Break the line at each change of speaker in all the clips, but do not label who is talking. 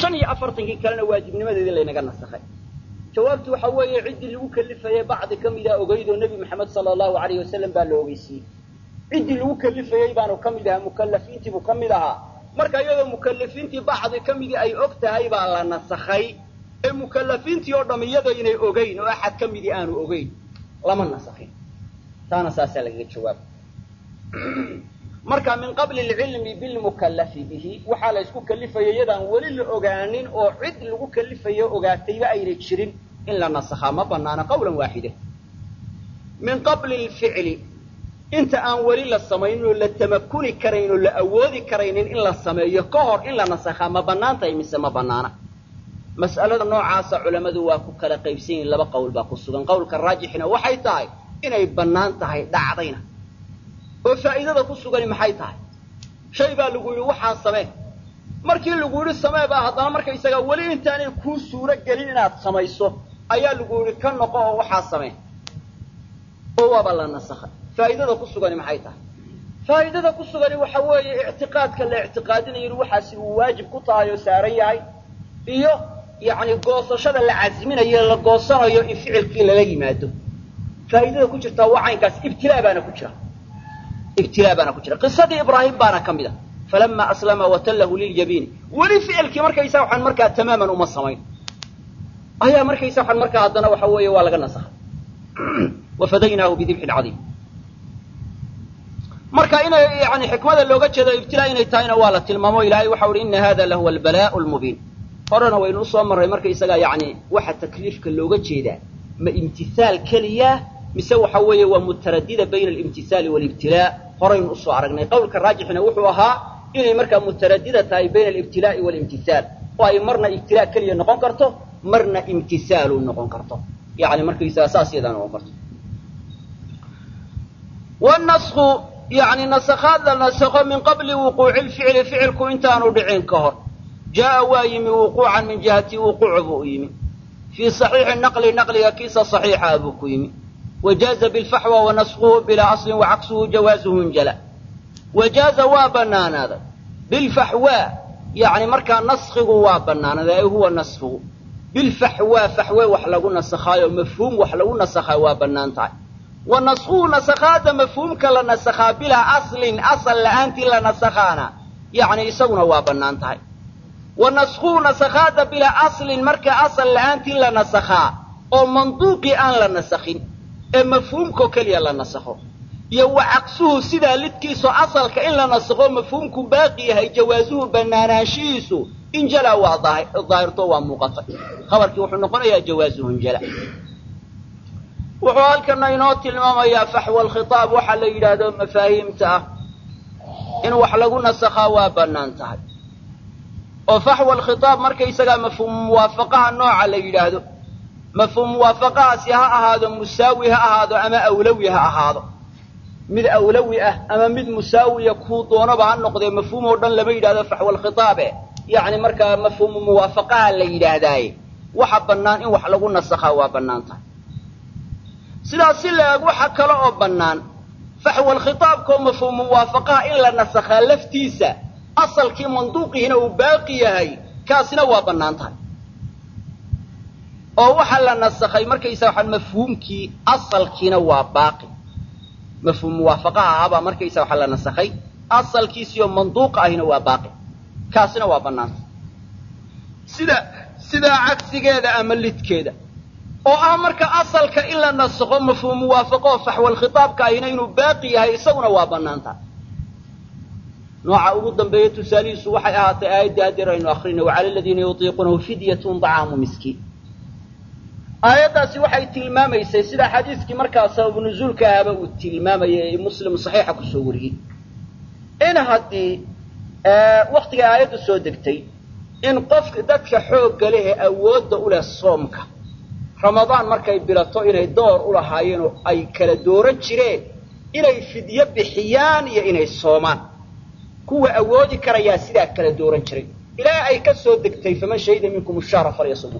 shan iyo afartankii kalena waajibnimadeedii laynaga nasakhay jawaabtu waxa weeye ciddii lagu kalifayey bacdi ka mida ogeydoo nebi maxamed sala allahu alayh wasalam baa la ogeysiiyey ciddii lagu kalifayey baanu ka mid ahaa mukalafiintiibuu ka mid ahaa marka iyadoo mukalafiintii bacdi ka midii ay og tahay baa la nasakhay ee mukalafiintii oo dham iyadaynay ogeyn oo axad ka midii aanu ogeyn lama nasakhin taana saasaa lagaga jawaaba marka min qabli alcilmi bilmukallafi bihi waxaa la ysku kalifayay iyadaan weli la ogaanin oo cid lagu kalifayo ogaatayba aynay jirin in la nasakhaa ma banaana qawlan waaxida min qabli lficli inta aan weli la samaynin oo la tamakuni karayn oo la awoodi karaynin in la sameeyo ka hor in la nasakhaa ma bannaan tahay mise ma bannaana mas'alada noocaasa culammadu waa ku kala qaybsan yihin laba qowl baa ku sugan qowlka raajixina waxay tahay inay bannaan tahay dhacdayna oo faa'iidada ku sugani maxay tahay shay baa lagu yidhi waxaan samee markii lagu yidhi samee baa haddana markaysagaa weli intaanay kuu suuro gelin inaad samayso ayaa lagu yidhi ka noqo oo waxaa samee oo waaba la nasakhay faa'idada ku sugani maxay tahay faa'idada ku sugani waxa weeye ictiqaadka la ictiqaadinayo in waxaasi uu waajib ku tahay oo saaran yahay iyo yacni goosashada la casminayo la goosanayo in ficilkii lala yimaado faa'idada ku jirtaa waa caynkaas ibtilaa baana ku jira ibtilaa baana ku jira qisadii ibraahim baana ka mid a falama aslama watallahu liljabiini weli ficilkii markaysaa waxaan markaa tamaaman uma samayn ayaa markaysa waxaan markaa haddana waxa weeye waa laga nasakhay wafadaynaahu bidibxin cadiim marka inay yani xikmada looga jeedo ibtilaa inay tahayna waa la tilmaamo ilaahay waxa uhi ina hada lahuwa albalaa'u lmubiin horena waynu usoo marray markaysagaa yani waxa takliifka looga jeedaa ma imtihaal keliya mise waxa weeye waa mutaradida bayna alimtihaali waalibtilaa horaynu usoo aragnay qowlka raajixina wuxuu ahaa inay markaa mutaradida tahay bayna alibtilaa'i waalimtihaal oo ay marna ibtilaa keliya noqon karto marna imtisaalu noqon karto yani markaysaga saas yadaa noqon karto wanasku yani nasakhaad la nasakho min qabli wuquuci lficli ficilku intaanu dhicin ka hor jaa'a waa yimi wuquucan min jihati wuquuc buu u yimi fii saxiixi naqli naqliga kiisa saxiixa buu ku yimi wajaaza bilfaxwa wa naskuhu bilaa aslin wacaksuhu jawaazuhu injala wajaaza waa bannaanaaday bilfaxwaa yani markaa naskigu waa bannaanaaday ay huwa naskigu bilfaxwaa faxwe wax lagu nasakhaayo mafhuum wax lagu nasakhaa waa bannaan tahay wa naskuhu nasakhaada mafhuumka la nasakhaa bilaa aslin asal la'aantii la nasakhaana yani isaguna waa bannaan tahay wa naskuhu nasakhaada bilaa aslin marka asal la'aantii la nasakhaa oo manduuqii aan la nasakhin ee mafhuumkao keliya la nasakho iyo wa caqsuhu sidaa lidkiiso asalka in la nasakho mafhuumku baaqi yahay jawaasuhu bannaanaanshihiisu injala waa daahirto waa muuqatay khabarkii wuxuu noqonayaa jawaasuhu injala wuxuu halkana inoo tilmaamayaa faxwa alkhitaab waxaa la yidhaahdo mafaahiimta ah in wax lagu nasakhaa waa bannaan tahay oo faxwa alkhitaab markaysagaa mafhuum muwaafaqaha nooca la yidhaahdo mafhuum muwaafaqahaasi ha ahaado musaawi ha ahaado ama awlawi ha ahaado mid awlawi ah ama mid musaawiya kuu doonaba ha noqdee mafhuum oo dhan lama yidhahdo faxwa alkhitaabe yacni markaa mafhuumu muwaafaqaha la yidhaahdaaye waxa bannaan in wax lagu nasakhaa waa bannaan tahay sidaas si la-eg waxa kale oo bannaan faxwa alkhitaabkaoo mafhuumu muwaafaqaha in la nasakhaa laftiisa asalkii manduuqihiina uu baaqi yahay kaasina waa bannaan tahay oo waxaa la nasakhay markaysa waxaan mafhuumkii asalkiina waa baaqi mafhuum muwaafaqaha ahaabaa markaysa waxaa la nasakhay asalkiisiioo manduuqa ahina waa baaqi kaasina waa bannaanta sida sidaa cagsigeeda ama lidkeeda oo ah marka asalka in la nasakho mafhuum muwaafaqoo faxwal khitaabka ahina inuu baaqi yahay isaguna waa bannaanta nooca ugu dambeeya tusaalihiisu waxay ahaatay aayaddii haddeer aynu akrinay wacala aladiina yutiiquunahu fidyatun dacaamu miskiin aayaddaasi waxay tilmaamaysay sida xadiiskii markaa sababu nuzuulka ahaba uu tilmaamayay ee muslim saxiixa kusoo wariyey in haddii waktigay aayaddu soo degtay in qofka dadka xoogga leh ee awoodda u leh soomka ramadaan markay bilato inay door u lahaayeen oo ay kala dooran jireen inay fidyo bixiyaan iyo inay soomaan kuwa awoodi karayaa sidaa kala dooran jiray ilaa ay ka soo degtay faman shahida minkum shahra falyasumuu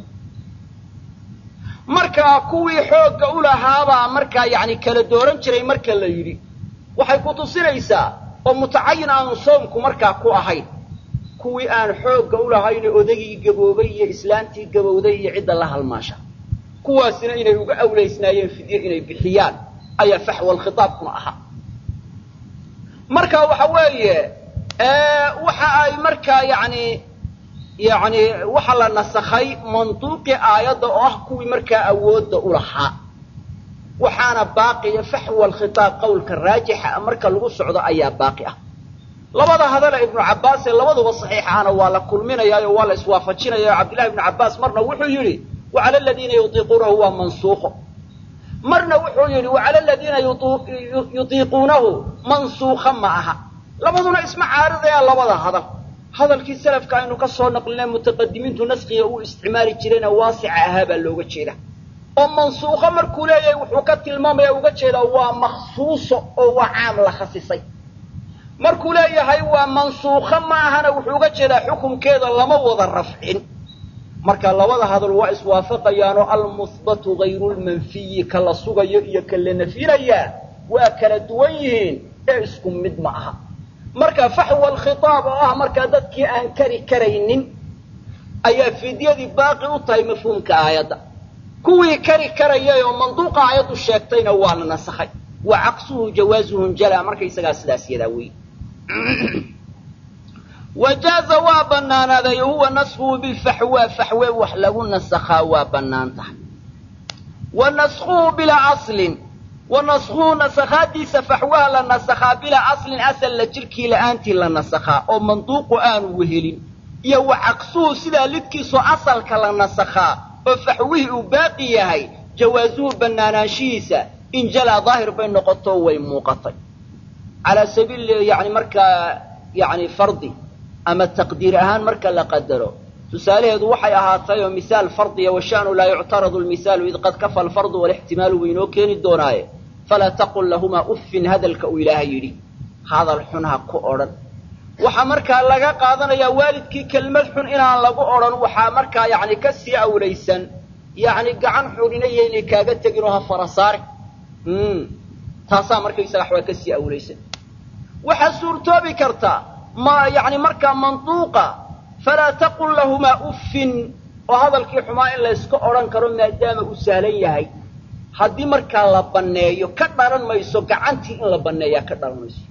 markaa kuwii xoogga u lahaabaa markaa yacni kala dooran jiray marka la yidhi waxay ku tusinaysaa oo mutacayin aanu soomku markaa ku ahayn kuwii aan xoogga u lahayne odagii gaboobay iyo islaantii gabowday iyo cidda la halmaasha kuwaasina inay uga awlaysnaayeen fidye inay bixiyaan ayaa faxwal khitaabkuna ahaa marka waxa weeye waxa ay markaa yani yani waxa la nasakhay manduuqii aayadda oo ah kuwii markaa awoodda u lahaa waxaana baaqiya faxwa alkhitaab qowlka raajixa marka lagu socdo ayaa baaqi ah labada hadale ibnu cabbaas ee labaduba saxiixahana waa la kulminayaayo waa la iswaafajinaya o cabdillahi ibnu cabbaas marna wuxuu yidhi wacala aladiina yutiiquunahu waa mansuuqo marna wuxuu yidhi wacala aladiina yutiiquunahu mansuukha ma aha labaduna isma caaridayaan labada hadal hadalkii salafka aynu ka soo naqlinay mutaqadimiintu naskiga uu isticmaali jirayna waasica ahaa baa looga jeeda oo mansuukho markuu leeyahay wuxuu ka tilmaamaya uga jeedaa waa makhsuuso oo waa caam la khasisay markuu leeyahay waa mansuukho ma ahana wuxuu uga jeedaa xukunkeeda lama wada rafcin marka labada hadal waa iswaafaqayaanoo almuhbatu hayru lmanfiyi ka la sugayo iyo ka la nafinayaa waa kala duwan yihiin ee isku mid ma aha marka faxwa alkhitaab oo ah markaa dadkii aan kari karaynin ayaa fidyadii baaqi u tahay mafhuumka aayadda kuwii kari karayay oo manduuqa aayaddu sheegtayna waa la nasakhay wa caqsuhu jawaazuhun jala markaysagaa sidaas yadaa wey wajaaza waa bannaanaaday huwa naskuhu bilfaxwa faxwe wax lagu nasakhaa waa bannaan tahay wa naskhuhu bilaa aslin wa naskhuhu nasakhaadiisa faxwaha la nasakhaa bilaa aslin asal la jirkii la'aantii la nasakhaa oo manduuqu aanu wehelin iyo wa caqsuhu sidaa lidkiisoo asalka la nasakhaa oo faxwihii uu baaqi yahay jawaasuhu bannaanaanshihiisa in jalaa daahir bay noqoto way muuqatay calaa sabiil yani markaa yani fardi ama taqdiir ahaan marka la qadaro tusaalaheedu waxay ahaatay oo misaal fardiya washa'nu laa yuctaradu lmisaalu id qad kafa alfardu walixtimaalu buu inoo keeni doonaaye falaa taqul lahumaa uffin hadalka uu ilaahay yidhi hadal xun ha ku odhan waxaa markaa laga qaadanayaa waalidkii kelmad xun inaan lagu odhan waxaa markaa yani ka sii awlaysan yani gacan xunina yaynay kaaga tegin oo ha fara saari taasaa markaysaga waxbaa ka sii awlaysan waxaa suurtoobi karta ma yani markaa manduuqa falaa taqul lahumaa uffin oo hadalkii xumaa in layska odhan karo maadaama uu sahlan yahay haddii markaa la banneeyo ka dhalan mayso gacantii in la banneeyaa ka dhalan mayso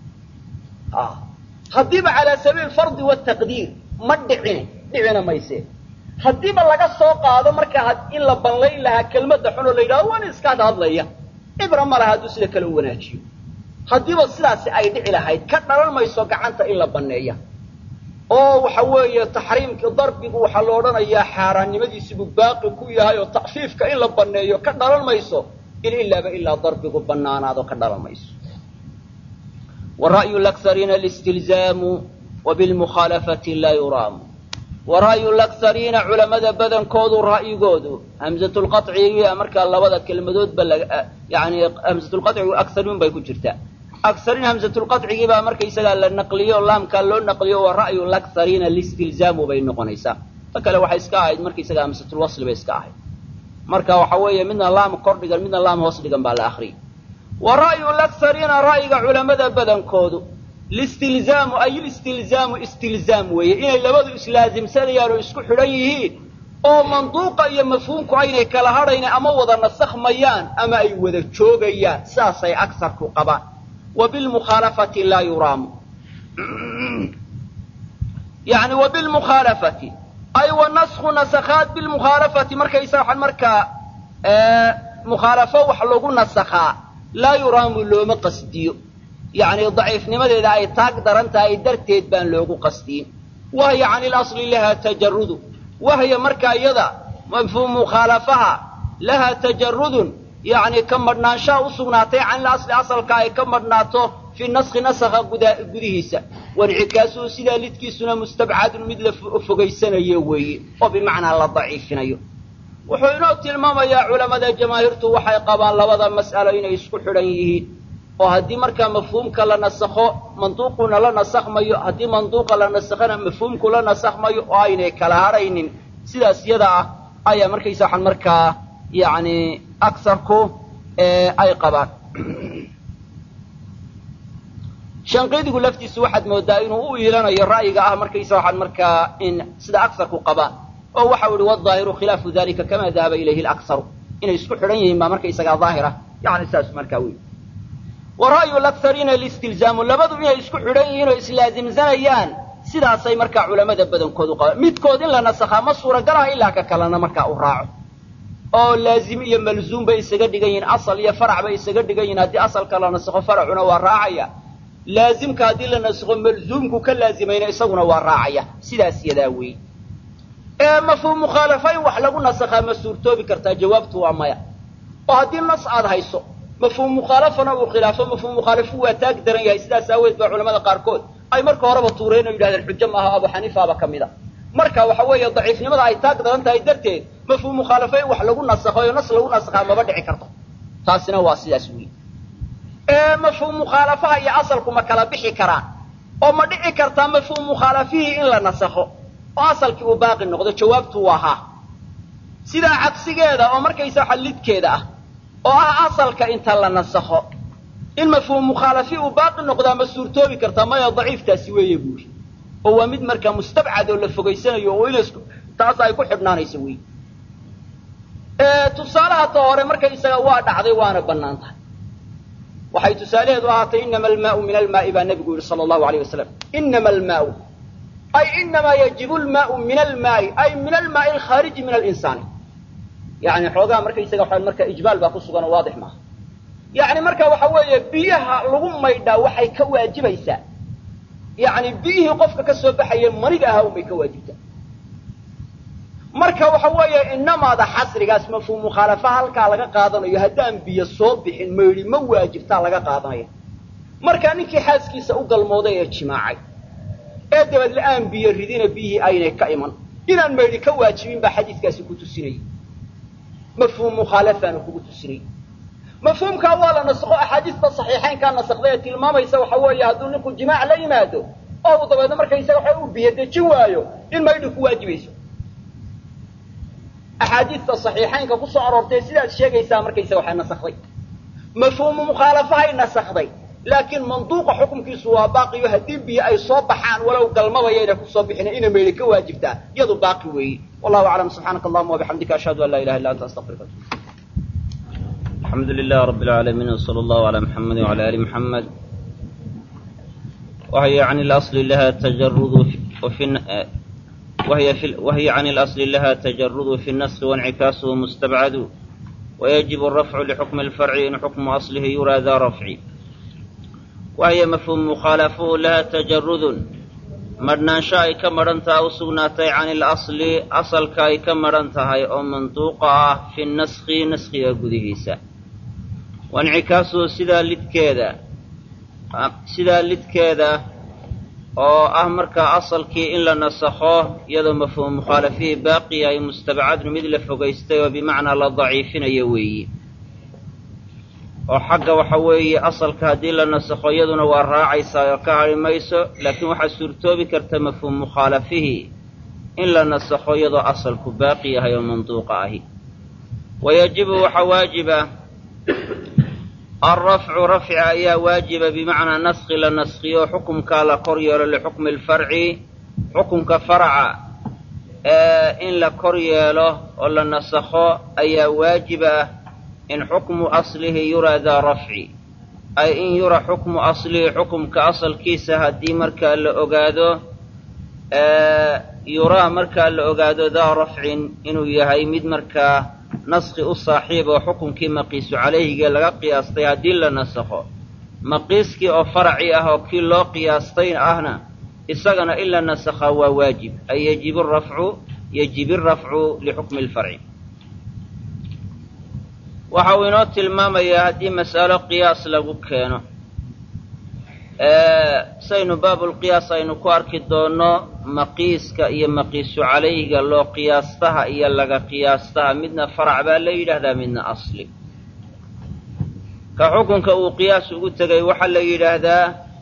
haddiiba calaa sabiil fardi wataqdiir ma dhicine dhicina mayse haddiiba laga soo qaado markaa in la banlayn lahaa kelmadda xun oo la yidhahdo waan iska had hadlaya cibra ma laha hadduu sida kale u wanaajiyo haddiiba sidaasi ay dhici lahayd ka dhalan mayso gacanta in la banneeya oo waxa weeye taxriimkii darbigu waxaa la odhanayaa xaaraannimadiisibuu baaqi ku yahay oo takfiifka in la banneeyo ka dhalan mayso in ilaaba ilaa darbigu bannaanaado ka dhalan mayso wa ra'yu lakhariina listilzaamu wa bilmukhaalafati laa yuraamu wa ra'yu lakhariina culammada badankoodu ra'yigoodu hamzatulqaciga markaa labada kelmadoodba yani hamzatulqacigu akharuun bay ku jirtaa akharin hamzatulqacigii baa markaysagaa la naqliyo laamkaa loo naqliyo wa ra'yu lakhariina listilzaamu bay noqonaysaa ta kale waxay iska ahayd markaysaga hamzatulwasli bay iska ahayd marka waxa weeye midna laam kor dhigan midna laam hoos dhigan baa la akriyay wa ra'yu lakhariina ra'yiga culammada badankoodu listilzaamu ay listilzaamu istilzaam weeye inay labadu islaasimsanayaan oo isku xidhan yihiin oo manduuqa iyo mafhuumku aynay kala hadhayna ama wada nasakhmayaan ama ay wada joogayaan saasay agsarku qabaan wa bilmukhaalafati laa yuraamu yani wa bilmukhaalafati ay wa naskhu nasakhaat bilmukhaalafati markaysa waxaan markaa mukhaalafo wax lagu nasakhaa laa yuraamu looma qasdiyo yacni daciifnimadeeda ay taag daran tahay darteed baan loogu qasdiyin wahya cani lasli lahaa tajarudu wahya markaa iyada mafhuum mukhaalafaha lahaa tajarudun yacni ka madhnaanshaha u sugnaatay canil asli asalka ay ka madhnaato fii naskhi nasakha gudihiisa wancikaasuhu sidaa lidkiisuna mustabcadun mid la fogaysanayo weeye oo bimacnaa la daciifinayo wuxuu inoo tilmaamayaa culammada jamaahiirtu waxay qabaan labada mas'alo inay isku xidhan yihiin oo haddii markaa mafhuumka la nasakho manduuquna la nasakhmayo haddii manduuqa la nasakhana mafhuumku la nasakhmayo oo aynay kala hadhaynin sidaas yada ah ayaa markaysa waxaan markaa yacni agsarku ay qabaan shanqiidigu laftiisu waxaad moodaa inuu u iilanayo ra'yiga ah markaysa waxaad markaa in sida aksarku qabaan oo waxau ihi wadaahiru khilaafu dalika kama dahaba ilayhi laksaru inay isku xidhan yihiin baa markaysagaa daahira yani saas markaa wey wa ra'yu lakhariina listilzaamu labadu inay isku xidhan yihiin oo islaazimsanayaan sidaasay markaa culamada badankoodu qabaan midkood in la nasakhaa ma suuragalaha ilaa ka kalena markaa u raaco oo laazim iyo malzuum bay isaga dhigan yihiin asal iyo farac bay isaga dhigan yihin haddii asalka la nasakho faracuna waa raacaya laazimka haddii la nasakho malzuumku ka laazimayna isaguna waa raacaya sidaas yadaa weeye ee mafhuum mukhaalafa in wax lagu nasakhaa ma suurtoobi kartaa jawaabtu waa maya oo haddii nas aad hayso mafhuum mukhaalafana uu khilaafo mafhuum mukhaalifu waa taag daran yahay sidaas aaweed baa culamada qaarkood ay marka horeba tuureen oo yidhahdeen xujo maaha abu xaniifaaba ka mid a marka waxa weeye daciifnimada ay taag daran tahay darteed mafhuum mukhaalafo in wax lagu nasakho oo nas lagu nasakhaa maba dhici karto taasina waa sidaas weeye ee mafhuum mukhaalafaha iyo asalku ma kala bixi karaan oo ma dhici kartaa mafhuum mukhaalafihii in la nasakho oo asalkii uu baaqi noqdo jawaabtu waa haa sidaa cagsigeeda oo markaysa xallidkeeda ah oo ah asalka inta la nasakho in mafhuum mukhaalafi uu baaqi noqdaa ma suurtoobi kartaa maya daciiftaasi weeye buuri oo waa mid markaa mustabcad oo la fogaysanayo oo ina taas ay ku xidhnaanayso wey tusaalaha ta hore markaysaga waa dhacday waana bannaan tahay waxay tusaalaheedu ahaatay inama almaau min almaai baa nebigu yidhi sala allahu alayh wasalam inama almaau ay inamaa yajibu lmaau min almaai ay min almaai alkhaariji min alinsaani yani xoogaa markaysaga waxaa marka ijmaal baa ku sugan oo waadix maaha yani marka waxa weeye biyaha lagu maydhaa waxay ka waajibaysaa yani biyihii qofka ka soo baxaya maniga ahaa unbay ka waajibtaa marka waxa weeye inamaada xasrigaas mafhuum mukhaalafa halkaa laga qaadanayo haddaan biyo soo bixin maydhi ma waajibtaa laga qaadanaya marka ninkii xaaskiisa u galmooday ee jimaacay ee dabad la-aan biyo ridina biyihii aynay ka iman inaan maydhi ka waajibin baa xadiiskaasi ku tusinayay mafhuum mukhaalafaanu kugu tusinayay mafhuumkaa waa la nasakho axaadiista saxiixaynkaa nasakday ee tilmaamaysa waxa weeye hadduu ninku jimaac la yimaado oo uu dabeedna markaysaga waxa uu biyo dejin waayo in maydhi ku waajibayso axaadiista saxiixaynka ku soo aroortay sidaad sheegaysaa markaysaga waxay nasakday mafhuumu mukhaalafahay nasakday laakiin manduuqa xukumkiisu waa baaqiyo haddii biyo ay soo baxaan walow galmabayayna kusoo bixina ina maydhi ka waajibtaa iyadu baaqi weeye wallahu aclam subxaanaka allahuma wabixamdika ashhadu an laa ilaha illa anta astaqfiruka
الحمد لله رب العالمين وصلى الله على محمد وعلى آل محمد وهي عن الأصل لها تجرد وفي وهي, في وهي عن الأصل لها تجرد في النسخ وانعكاسه مستبعد ويجب الرفع لحكم الفرع إن حكم أصله يرى ذا رفع وهي مفهوم مخالفه لها تجرد marnaansho ay ka madhan tahay u sugnaatay can ilasli asalka ay ka madhan tahay oo manduuqa ah fi naskhi naskhiga gudihiisa waincikaasuhu sidaa lidkeeda sidaa lidkeeda oo ah markaa asalkii in la nasakho iyadoo mafhuum mukhaalafihii baaqi yahay mustabcadnu mid la fogaystay oo bimacnaa la daciifinayo weeye oo xagga waxa weeye asalka haddii la nasakho iyaduna waa raacaysaa oo ka hadhi mayso laakiin waxaa suurtoobi karta mafhuum mukhaalafihii in la nasakho iyadoo asalku baaqi yahay oo manduuqa ahi wa yajibu waxaa waajiba alrafcu rafci ayaa waajiba bimacnaa naskhi la naskhiyo xukumkaa la kor yeelo lixukmi alfarci xukumka faraca ee in la kor yeelo oo la nasakho ayaa waajiba in xukmu aslihi yuraa daa rafci ay in yura xukmu aslihi xukumka asalkiisa haddii markaa la ogaado yuraa markaa la ogaado daa rafcin inuu yahay mid markaa naskhi u saaxiib oo xukumkii maqiisu calayhigee laga qiyaastay haddii la nasakho maqiiskii oo faraci ah oo kii loo qiyaastay ahna isagana in la nasakhaa waa waajib ay yajibu rafcu yajibi arafcu lixukmi alfarci waxa uu inoo tilmaamayaa haddii mas'alo qiyaas lagu keeno saynu baabulqiyaas aynu ku arki doonno maqiiska iyo maqiisu calayhiga loo qiyaastaha iyo laga qiyaastaha midna farac baa la yidhaahdaa midna asli ka xukunka uu qiyaas ugu tegay waxaa la yidhaahdaa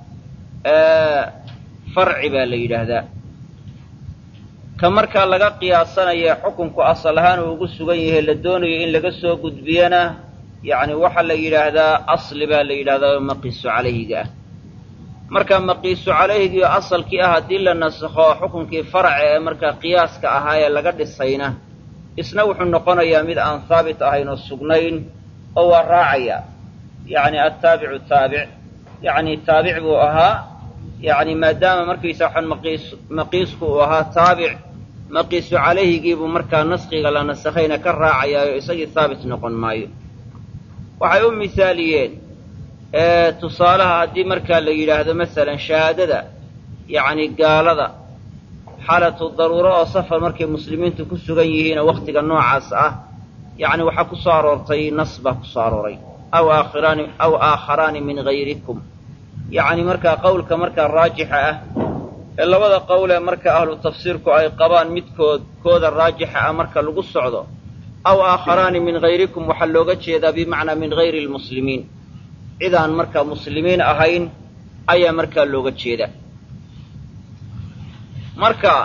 farci baa la yidhaahdaa ka markaa laga qiyaasanaya xukunku asal ahaan uu ugu sugan yahay la doonayo in laga soo gudbiyana yacni waxaa la yidhaahdaa asli baa la yidhahdaa oo maqiisu calayhiga ah marka maqiisu calayhigii asalkii ah haddii la nasakho xukunkii faraca ee markaa qiyaaska ahaa ee laga dhisayna isna wuxuu noqonayaa mid aan haabit ahayn oo sugnayn oo waa raacaya yacni attaabicu taabic yacni taabic buu ahaa yacni maadaama markaysa waxaan maqiis maqiisku uu ahaa taabic maqiisu calayhigiibuu markaa naskiga la nasakhayna ka raacayaayo isagii haabit noqon maayo waxay u misaaliyeen tusaalaha haddii markaa la yidhaahdo masalan shahaadada yacni gaalada xaalatu daruuro oo safar markay muslimiintu ku sugan yihiinoo wakhtiga noocaas ah yacni waxaa ku soo aroortay nas baa ku soo arooray aw aakhiraani aw aakharaani min hayrikum yacni markaa qowlka markaa raajixa ah ee labada qowlee marka ahlu tafsiirku ay qabaan midkood kooda raajixa ah marka lagu socdo aw aakharaani min hayrikum waxaa looga jeedaa bimacnaa min hayri lmuslimiin cidaan markaa muslimiin ahayn ayaa markaa looga jeeda marka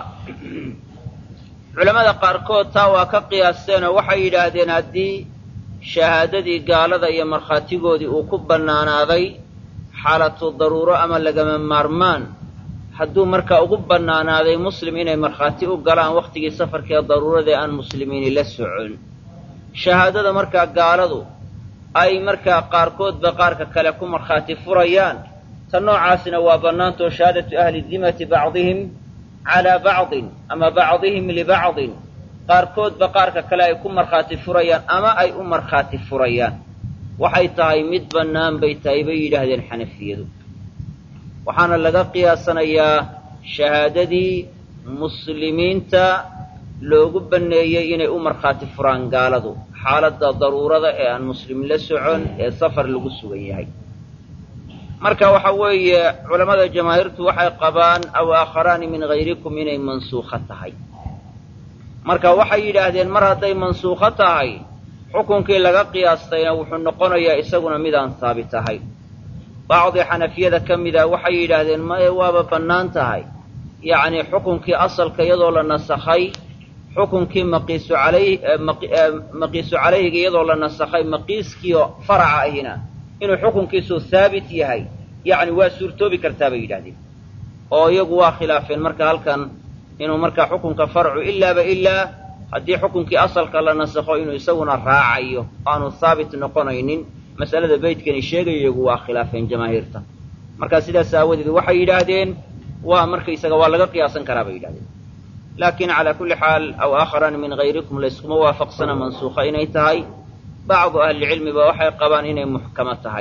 culammada qaarkood taa waa ka qiyaasteenoo waxay yidhaahdeen haddii shahaadadii gaalada iyo markhaatigoodii uu ku bannaanaaday xaalatu daruuro ama lagama maarmaan hadduu markaa ugu bannaanaaday muslim inay markhaati u galaan wakhtigii safarkee daruuradee aan muslimiini la socon shahaadada markaa gaaladu ay markaa qaarkoodba qaarka kale ku markhaati furayaan ta noocaasina waa bannaantoo shahaadatu ahli dimati bacdihim calaa bacdin ama bacdihim libacdin qaarkoodba qaarka kale ay ku markhaati furayaan ama ay u markhaati furayaan waxay tahay mid bannaan bay tahay bay yidhaahdeen xanafiyadu waxaana laga qiyaasanayaa shahaadadii muslimiinta loogu banneeyey inay u markhaati furaan gaaladu xaaladda daruurada ee aan muslim la socon ee safar lagu sugan yahay marka waxa weeye culammada jamaahiirtu waxay qabaan aw aakharaani min hayrikum inay mansuukho tahay marka waxay yidhaahdeen mar hadday mansuukho tahay xukunkii laga qiyaastayna wuxuu noqonayaa isaguna midaan haabit ahayn bacdi xanafiyada ka mida waxay yidhaahdeen maye waaba bannaan tahay yacni xukunkii asalka iyadoo la nasakhay xukunkii maqiisu calayh maqiisu calayhiga iyadoo la nasakhay maqiiskiio faraca ahina inuu xukunkiisu haabit yahay yacni waa suurtoobi kartaa bay yidhahdeen oo iyagu waa khilaafeen marka halkan inuu markaa xukunka farcu ilaaba ilaa haddii xukunkii asalka la nasakho inuu isaguna raacayo aanu haabit noqonaynin masalada beydkani sheegayo iyagu waa khilaafeen jamaahiirta marka sidaas aawadeed waxay yidhaahdeen waa markaysaga waa laga qiyaasan karaa bay yidhahdeen laakiin calaa kulli xaal aw aakharan min hayrikum layskuma waafaqsana mansuukha inay tahay bacdu ahlicilmiba waxay qabaan inay muxkamo tahay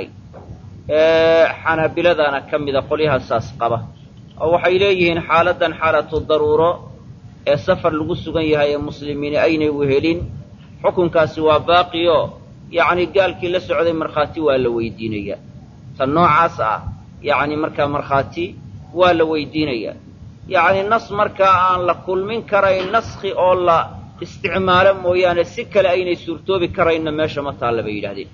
xanaabiladana ka mida qolyaha saas qaba oo waxay leeyihiin xaaladdan xaalatu daruuro ee safar lagu sugan yahay ee muslimiini aynay wehelin xukunkaasi waa baaqiyo yacni gaalkii la socday markhaati waa la weydiinayaa tan noocaas ah yacni markaa markhaati waa la weydiinayaa yacni nas markaa aan la kulmin karayn naskhi oo la isticmaalo mooyaane si kale aynay suurtoobi karaynna meesha ma taalla bay yidhahdeen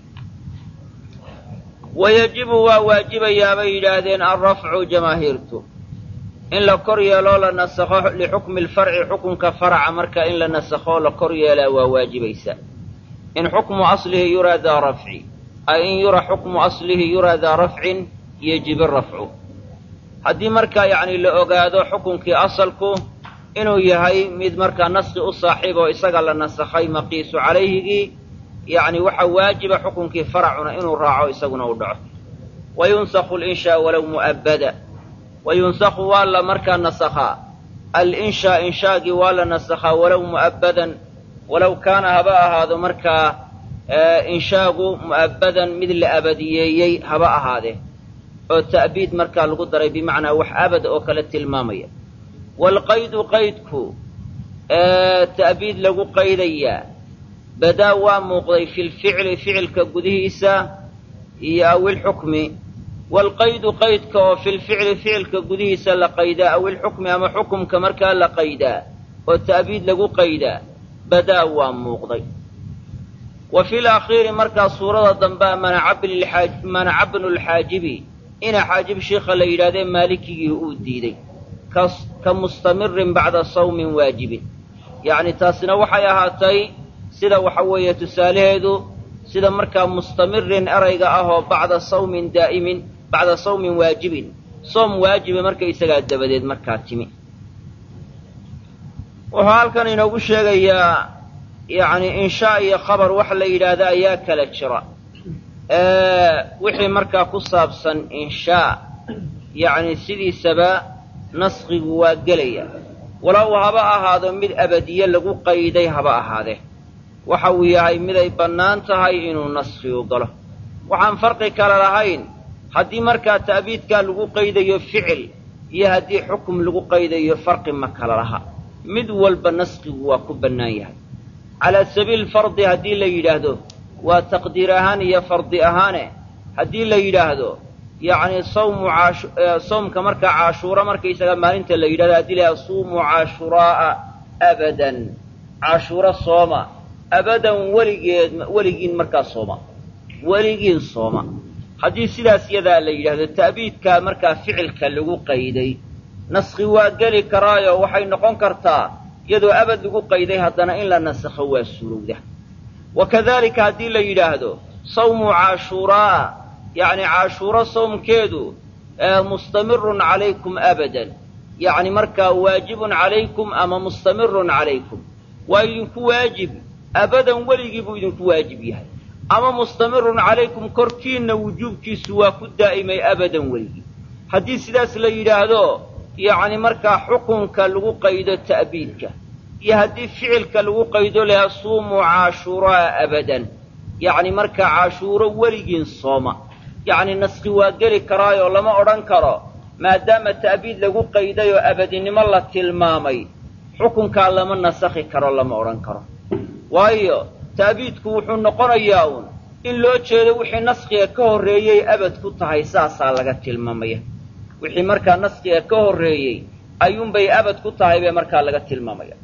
wayajibu waa waajibayaa bay yidhaahdeen alrafcu jamaahiirtu in la kor yeeloo la nasakho lixukmi lfarci xukunka faraca marka in la nasakho la kor yeelaa waa waajibaysa in xukmu aslihi yuraa daa rafci ay in yura xukmu aslihi yuraa daa rafcin yejibu rafcu haddii markaa yacni la ogaado xukunkii asalku inuu yahay mid markaa naski u saaxiib oo isaga la nasakhay maqiisu calayhigii yacni waxaa waajiba xukunkii faracuna inuu raaco isaguna u dhaco wa yunsakhu linshaa walow mu'abbada wa yunsakhu waa la markaa nasakhaa alinshaa inshaagii waa la nasakhaa walow mu'abbadan walow kaana haba ahaado markaa inshaagu mu'abbadan mid la abadiyeeyey haba ahaadee oo ta'biid markaa lagu daray bimacnaa wax abad oo kale tilmaamaya waalqaydu qaydku ta'biid lagu qaydayaa badaa waa muuqday fi lficli ficilka gudihiisa iyo awilxukmi waalqaydu qaydka oo fi lficli ficilka gudihiisa la qaydaa awilxukmi ama xukumka markaa la qaydaa oo ta'biid lagu qaydaa badaa waa muuqday wa fi lakhiiri markaa suurada dambea manaca bnulxaajibi ina xaajib shiikha la yidhahdee maalikigii uu diiday ka mustamirin bacda sawmin waajibin yacni taasina waxay ahaatay sida waxa weeye tusaalaheedu sida markaa mustamirin erayga ah oo bacda sawmin daa'imin bacda sawmin waajibin
soom waajiba markaysagaa dabadeed markaa timi wuxuu halkan inoogu sheegayaa yacni inshaa iyo khabar wax la yidhaahda ayaa kala jira wixii markaa ku saabsan inshaa yacni sidiisaba naskigu waa gelaya walow haba ahaado mid abadiye lagu qayday haba ahaadee waxa uu yahay miday bannaan tahay inuu naskigu galo waxaan farqi kale lahayn haddii markaa ta'biidkaa lagu qaydayo ficil iyo haddii xukum lagu qaydayo farqi ma kala laha mid walba naskigu waa ku bannaan yahay calaa sabiili fardi haddii la yidhaahdo waa taqdiir ahaan iyo fardi ahaane haddii la yidhaahdo yacni sawmu caash soomka markaa caashuura markaysaga maalinta la yidhahdo haddii la yidhahdo suumuu caashuraa'a abadan caashuuro sooma abadan weligeed weligiin markaa sooma weligiin sooma haddii sidaas yadaa la yidhaahdo ta'biidkaa markaa ficilka lagu qayday naskhi waa geli karaayo waxay noqon kartaa iyadoo abad lagu qayday haddana in la nasakho waa suurowda wa kadalika haddii la yidhaahdo sawmu caashuuraa'a yacni caashuuro sawmkeedu mustamirun calaykum abadan yacni markaa waajibun calaykum ama mustamirun calaykum waa idinku waajib abadan weligii buu idinku waajib yahay ama mustamirun calaykum korkiinna wujuubkiisu waa ku daa'imay abadan weligii haddii sidaas la yidhaahdo yacni markaa xukunka lagu qaydo ta'biidka iyo haddii ficilka lagu qaydo lahaa suumuu caashuuraa abadan yacni markaa caashuuro weligiin sooma yacni naski waa geli karaayoo lama odhan karo maadaama ta'biid lagu qayday oo abadinimo la tilmaamay xukunkaa lama nasakhi karo lama odhan karo waayo ta'biidku wuxuu noqonayaa uun in loo jeedo wixii naskiga ka horreeyey abad ku tahay saasaa laga tilmaamaya wixii markaa naskiga ka horreeyey ayuunbay abad ku tahay bay markaa laga tilmaamaya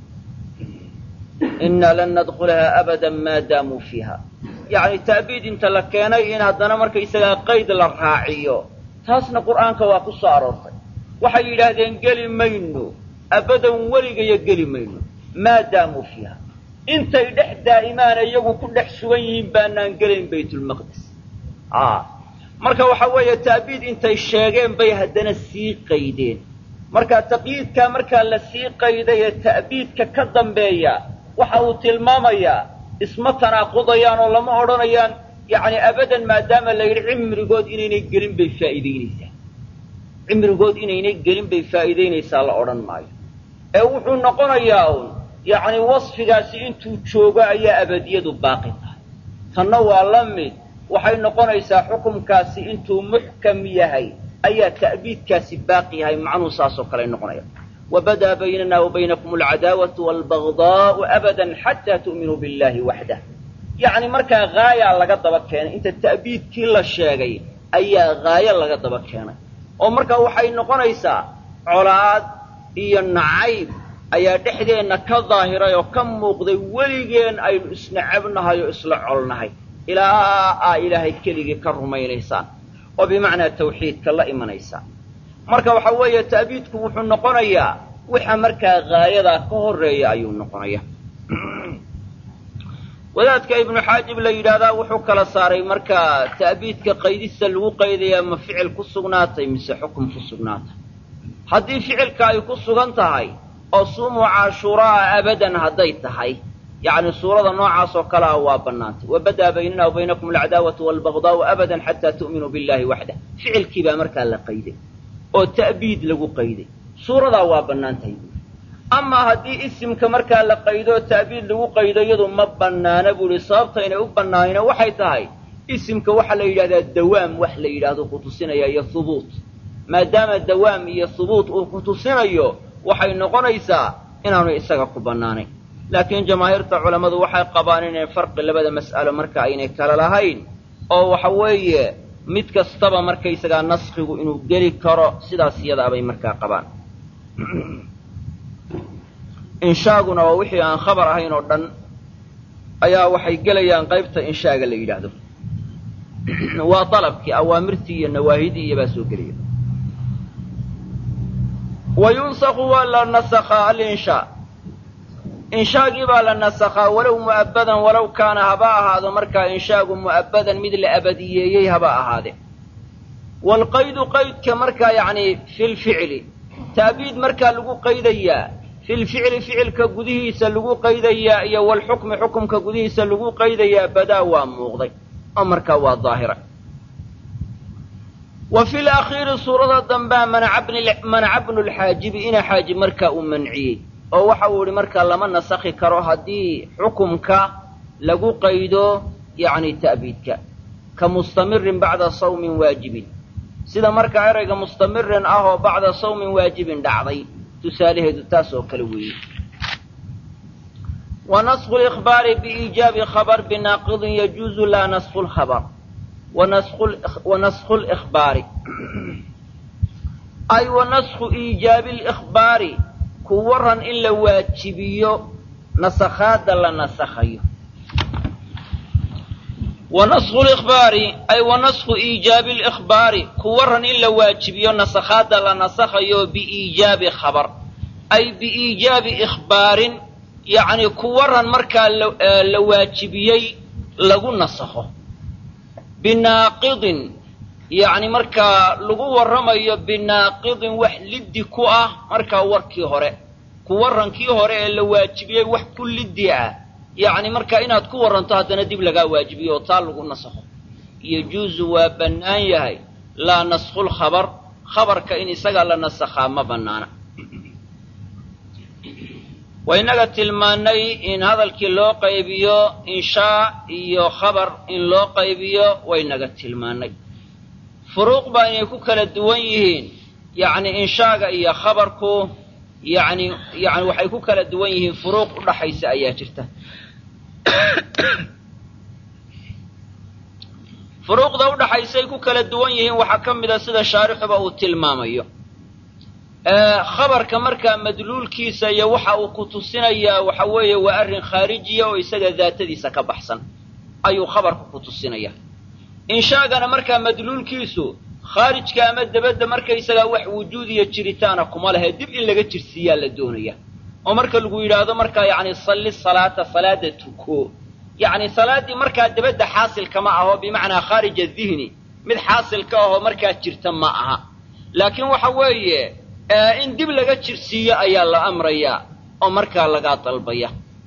innaa lan nadkhulahaa abadan maa daamuu fiiha yacni ta'biid inta la keenay in haddana markaysagaa qayd la raaciyo taasna qur'aanka waa ku soo aroortay waxay yidhaahdeen geli mayno abadan weligayo geli mayno maa daamuu fiiha intay dhex daa'imaana iyagu ku dhex sugan yihiin baanaan gelayn baytulmaqdis marka waxa weeye ta'biid intay sheegeen bay haddana sii qaydeen marka taqyiidkaa markaa la sii qayday ee ta'biidka ka dambeeya waxa uu tilmaamayaa isma tanaaqudayaan oo lama odhanayaan yacni abadan maadaama la yidhi cimrigood inaynay gelin bay faa'iidaynaysaa cimrigood inaynay gelin bay faa'iidaynaysaa la odhan maayo ee wuxuu noqonayaa uun yacni wasfigaasi intuu joogo ayaa abadiyadu baaqi tahay tanna waa la mid waxay noqonaysaa xukumkaasi intuu muxkam yahay ayaa ta'biidkaasi baaqi yahay macnuhu saasoo kale noqonaya wabadaa baynana wa baynakum alcadaawatu waalbagdaa'u abadan xataa tu'minuu billahi waxdah yacni markaa haayaa laga daba keenay inta ta'biidkii la sheegay ayaa haayo laga daba keenay oo markaa waxay noqonaysaa colaad iyo nacayb ayaa dhexdeenna ka daahiray oo ka muuqday weligeen aynu isnacabnahay oo isla colnahay ilaa aa ilaahay keligii ka rumaynaysaan oo bimacnaa tawxiidka la imanaysaan marka waxa weeye ta'biidku wuxuu noqonayaa waxa markaa haayadaa ka horreeya ayuu noqonaya wadaadka ibnu xaajib la yidhaahdaa wuxuu kala saaray markaa ta'biidka qaydista lagu qaydayaa ma ficil ku sugnaatay mise xukum ku sugnaatay haddii ficilka ay ku sugan tahay oo suumuu caashuuraa'a abadan hadday tahay yacni suurada noocaas oo kale ah waa bannaantay wabadaa baynana wa baynakum alcadaawatu waalbagdaa'u abadan xataa tu'minuu billahi waxdah ficilkii baa markaa la qayday oo ta'biid lagu qayday suuradaa waa bannaan tahay buuri amaa haddii isimka markaa la qaydo ta'biid lagu qaydo iyadu ma bannaana buu ihi sababta inay u bannaanayna waxay tahay isimka waxaa la yidhahdaa dawaam wax la yidhaahdo ku tusinaya iyo hubuut maadaama dawaam iyo hubuut uu ku tusinayo waxay noqonaysaa inaanu isaga ku bannaanayn laakiin jamaahiirta culammadu waxay qabaan inay farqi labada mas'alo marka aynay kala lahayn oo waxa weeye mid kastaba markaysagaa naskigu inuu geli karo sidaas iyadaabay markaa qabaan inshaaguna waa wixii aan khabar ahayn oo dhan ayaa waxay gelayaan qaybta inshaaga la yidhaahdo waa dalabkii awaamirtii iyo nawaahidii iyo baa soo gelaya wa yunsaku waa la nasakhaa alinshaa inshaagii baa la nasakhaa walow mu'abbadan walow kaana haba ahaado markaa inshaagu mu'abbadan mid la abadiyeeyey haba ahaade waalqaydu qaydka markaa yacni fi lficli ta'biid markaa lagu qaydayaa fi lficli ficilka gudihiisa lagu qaydayaa iyo walxukmi xukumka gudihiisa lagu qaydayaa badaa waa muuqday oo markaa waa daahira wa fi lakhiiri suurada dambea manaca bnu lxaajibi ina xaajib markaa uu manciyey oo waxa uu yihi markaa lama nasakhi karo haddii xukumka lagu qaydo yacni ta'biidka ka mustamirin bacda sawmin waajibin sida markaa erayga mustamirin ah oo bacda sawmin waajibin dhacday tusaalaheedu taas oo kale weeye wa nasku likhbaari biiijaabi khabar binaaqidin yajuuzu laa nasku lkhabar wa nasku likhbaari ay wa nasku iijaabi likhbaari ku waran in la waajibiyo nasakhaadda la nasakhayo wa nasku likhbaari ay wa nasku iijaabi likhbaari ku waran in la waajibiyo nasakhaadda la nasakhayo biiijaabi khabar ay biiijaabi ikhbaarin yacni ku waran markaa la waajibiyey lagu nasakho binaaqidin yacni markaa lagu warramayo binaaqidin wax liddi ku ah markaa warkii hore ku warrankii hore ee la waajibiyey wax ku liddi ah yacni markaa inaad ku warranto haddana dib lagaa waajibiyo oo taa lagu nasakho yajuusu waa bannaan yahay laa naskhu lkhabar khabarka in isagaa la nasakhaa ma bannaana waynaga tilmaannay in hadalkii loo qaybiyo inshaa iyo khabar in loo qaybiyo waynaga tilmaannay furuuq baa inay ku kala duwan yihiin yacni inshaaga iyo khabarku yacni yacni waxay ku kala duwan yihiin furuuq u dhaxaysa ayaa jirta furuuqda u dhaxaysay ku kala duwan yihiin waxaa ka mid a sida shaarixuba uu tilmaamayo khabarka markaa madluulkiisa iyo waxa uu ku tusinayaa waxa weeye waa arrin khaarijiya oo isaga daatadiisa ka baxsan ayuu khabarku ku tusinaya inshaagana markaa madluulkiisu khaarijka ama debadda markaysagaa wax wujuud iyo jiritaana kuma lehe dib in laga jirsiiyaa la doonaya oo marka lagu yidhaahdo markaa yacni salli salaata salaada tuko yacni salaaddii markaa debadda xaasilkama aho bimacnaa khaarija dihni mid xaasilka ahoo markaa jirta ma aha laakiin waxa weeye in dib laga jirsiiyo ayaa la amrayaa oo markaa lagaa dalbaya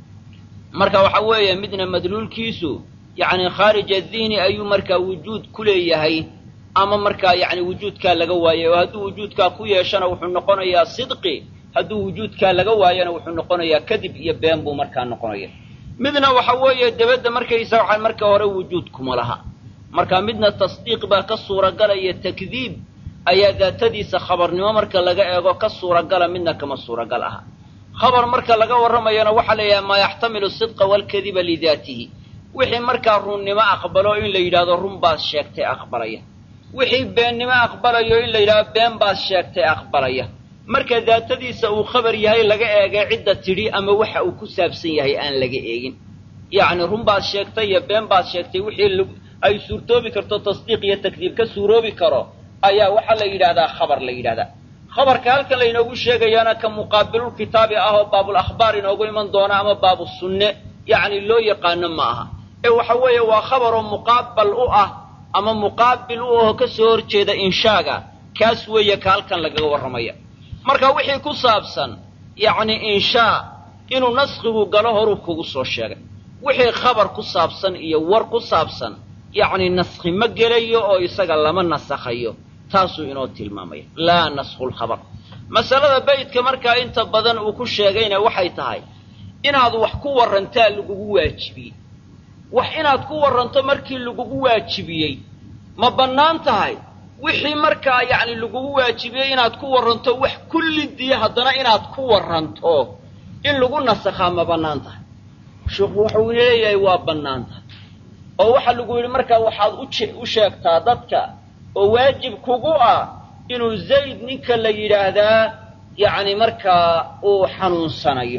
marka waxa weeye midna madluulkiisu yacni khaarija dihni ayuu markaa wujuud ku leeyahay ama markaa yacni wujuudkaa laga waayay oo hadduu wujuudkaa ku yeeshana wuxuu noqonayaa sidqi hadduu wujuudkaa laga waayana wuxuu noqonayaa kadib iyo been buu markaa noqonaya midna waxa weeye debadda markaysa waxaa marka hore wujuud kuma laha marka midna tasdiiq baa ka suuragalaya takdiib ayaa daatadiisa khabarnimo marka laga eego ka suuragala midna kama suuragal aha khabar marka laga warramayana waxaa la yidhaha maa yaxtamilu sidqa waalkadiba lidaatihi wixii markaa runnimo aqbalo in la yidhahdo run baad sheegtay aqbalaya wixii beennimo aqbalayo in la yidhahdo been baad sheegtay aqbalaya marka daatadiisa uu khabar yahay laga eegay cidda tidhi ama waxa uu ku saabsan yahay aan laga eegin yacni run baad sheegtay iyo been baad sheegtay wixii ay suurtoobi karto tasdiiq iyo takdiib ka suuroobi karo ayaa waxaa la yidhahdaa khabar la yidhahdaa khabarka halkan laynoogu sheegayaana ka muqaabilulkitaabi ah oo baabul akhbaar inoogu iman doona ama baabu sunne yacni loo yaqaano ma aha ee waxa weeye waa khabaroo muqaabal u ah ama muqaabil u aho ka soo horjeeda inshaaga kaas weeye ka halkan lagaga warramaya marka wixii ku saabsan yacni inshaa inuu naskhigu galo horuu kugu soo sheegay wixii khabar ku saabsan iyo war ku saabsan yacni naskhi ma gelayo oo isaga lama nasakhayo taasuu inoo tilmaamaya laa naskhu lkhabar masalada baydka markaa inta badan uu ku sheegayna waxay tahay inaad wax ku warrantaa lagugu waajibiyey wax inaad ku warranto markii lagugu waajibiyey ma bannaan tahay wixii markaa yacni lagugu waajibiyey inaad ku warranto wax kullidiya haddana inaad ku warranto in lagu nasakhaa ma bannaan tahay sheikhu wuxuu leeyahay waa bannaan tahay oo waxaa lagu yidhi markaa waxaad u sheegtaa dadka oo waajib kugu ah inuu zayd ninka la yidhaahdaa yacni markaa uu xanuunsanayo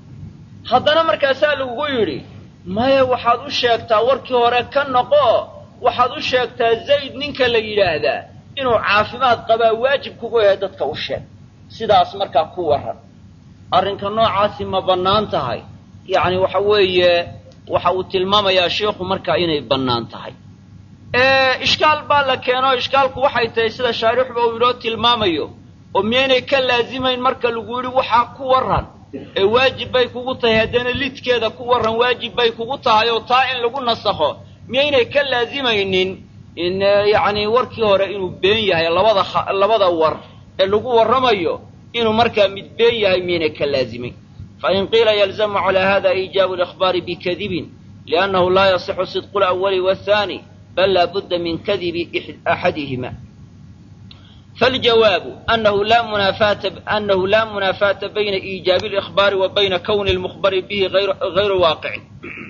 haddana markaasaa lagugu yidhi maya waxaad u sheegtaa warkii hore ka noqo waxaad u sheegtaa zayd ninka la yidhaahdaa inuu caafimaad qabaa waajib kugu yahay dadka u sheeg sidaas markaa ku warran arrinka noocaasi ma bannaan tahay yacni waxa weeye waxa uu tilmaamayaa sheikhu markaa inay bannaan tahay ishkaal baa la keeno ishkaalku waxay tahay sida shaarixba uu inoo tilmaamayo oo miyaynay ka laazimayn marka lagu yidhi waxaa ku warran ee waajib bay kugu tahay haddana lidkeeda ku warran waajib bay kugu tahay oo taa in lagu nasakho miyaynay ka laazimaynin in yacni warkii hore inuu been yahay labada labada war ee lagu warramayo inuu markaa mid been yahay miyaynay ka laazimayn fain qiila yalzamu calaa hada iijaabu alikhbaari bikadibin liannahu laa yasixu sidqu lawali waathaani bal laa budda min kadibi axadihima faljawaabu anahu laa munaafaata anahu laa munaafaata bayna iijaabi alikhbaari wa bayna kowni almukhbari bihi hayru waaqicin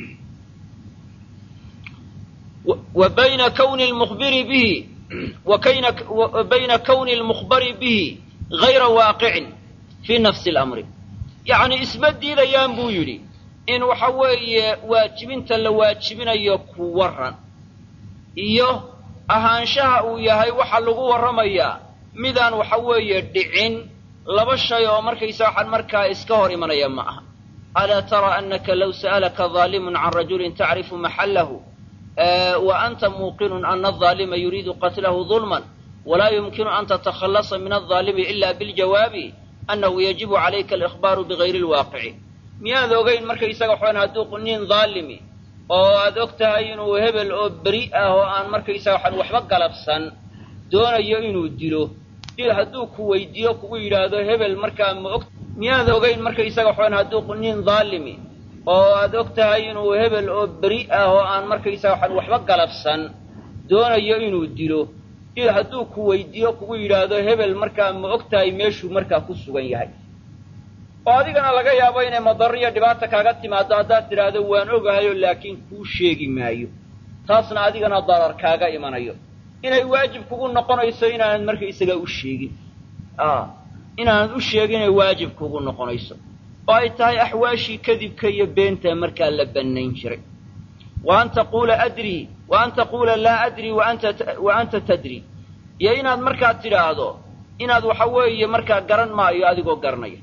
wa bayna kowni almukhbiri bihi wa bayna kowni almukhbari bihi hayra waaqicin fii nafsi alamri yacni isma diidayaan buu yidhi in waxa weeye waajibinta la waajibinayo ku warran iyo ahaanshaha uu yahay waxa lagu warramayaa midaan waxa weeye dhicin laba shay oo markaysa waxaan markaa iska hor imanaya ma aha alaa tara annaka low sa'alaka daalimun can rajulin tacrifu maxallahu wa anta muuqinun ana adaalima yuriidu qatlahu dulman walaa yumkinu an tatakhallasa min aldaalimi ila biljawaabi annahu yajibu calayka alikhbaaru bigayri lwaaqici miyaad ogayn markaysaga waxaan hadduu nin daalimi oo aad og tahay inuu hebel oo beri ah oo aan markaysaga waxaan waxba galabsan doonayo inuu dilo dil hadduu ku weydiiyo kugu yidhaahdo hebel markaa ma og miyaad ogayn markaysaga waxaan hadduu nin daalimi oo aad og tahay inuu hebel oo beri ah oo aan markaysaga waxaan waxba galabsan doonayo inuu dilo dil hadduu ku weydiiyo kugu yidhaahdo hebel markaa ma og tahay meeshuu markaa ku sugan yahay oo adigana laga yaabo inay madaro iyo dhibaata kaaga timaado haddaad tidhaahdo waan ogahayo laakiin kuu sheegi maayo taasna adigana darar kaaga imanayo inay waajib kugu noqonayso inaanad markaysaga u sheegin inaanad u sheegin inay waajib kugu noqonayso oo ay tahay axwaashii kadibka iyo beenta markaa la bannayn jiray wa an taquula adrii wa an taquula laa adrii wa anta tadri iyo inaad markaa tidhaahdo inaad waxa weeye markaa garan maayo adigoo garanaya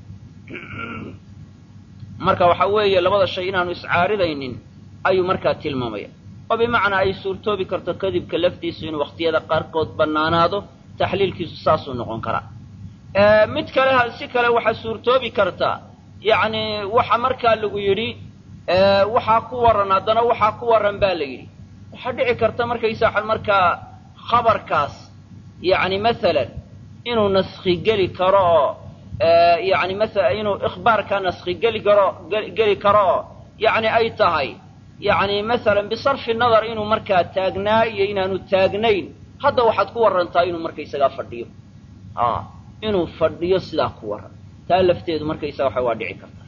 marka waxa weeye labada shay inaanu iscaaridaynin ayuu markaa tilmaamaya oo bimacnaa ay suurtoobi karto kadibka laftiisu inuu wakhtiyada qaarkood bannaanaado taxliilkiisu saasuu noqon karaa mid kale si kale waxaa suurtoobi karta yacni waxa markaa lagu yidhi waxaa ku warran haddana waxaa ku warran baa la yidhi waxaa dhici karta markaysa waxaan markaa khabarkaas yacni masalan inuu naskhi geli karo oo yani maala inuu ikhbaarka naskhi geli karo geli karo oo yacni ay tahay yacni masalan bisarfi nadar inuu markaa taagnaa iyo inaanu taagnayn hadda waxaad ku warrantaa inuu markaysagaa fadhiyo inuu fadhiyo sidaa ku warran taa lafteedu markaysaga waxa waa dhici karta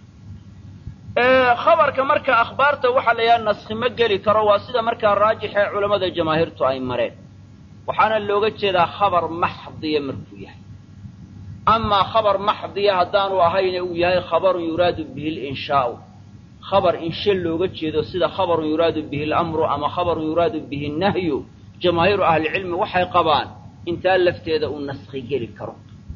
khabarka marka akhbaarta waxaa la yidhaha naskhi ma geli karo waa sida markaa raajix ee culammada jamaahiirtu ay mareen waxaana looga jeedaa khabar maxdiya markuu yahay amaa khabar maxdiya haddaanu ahayne uu yahay khabarun yuraadu bihi linshaau khabar inshe looga jeedo sida khabarun yuraadu bihi alamru ama khabarun yuraadu bihi nahyu jamaahiiru ahlicilmi waxay qabaan intaa lafteeda uu naskhi geli karo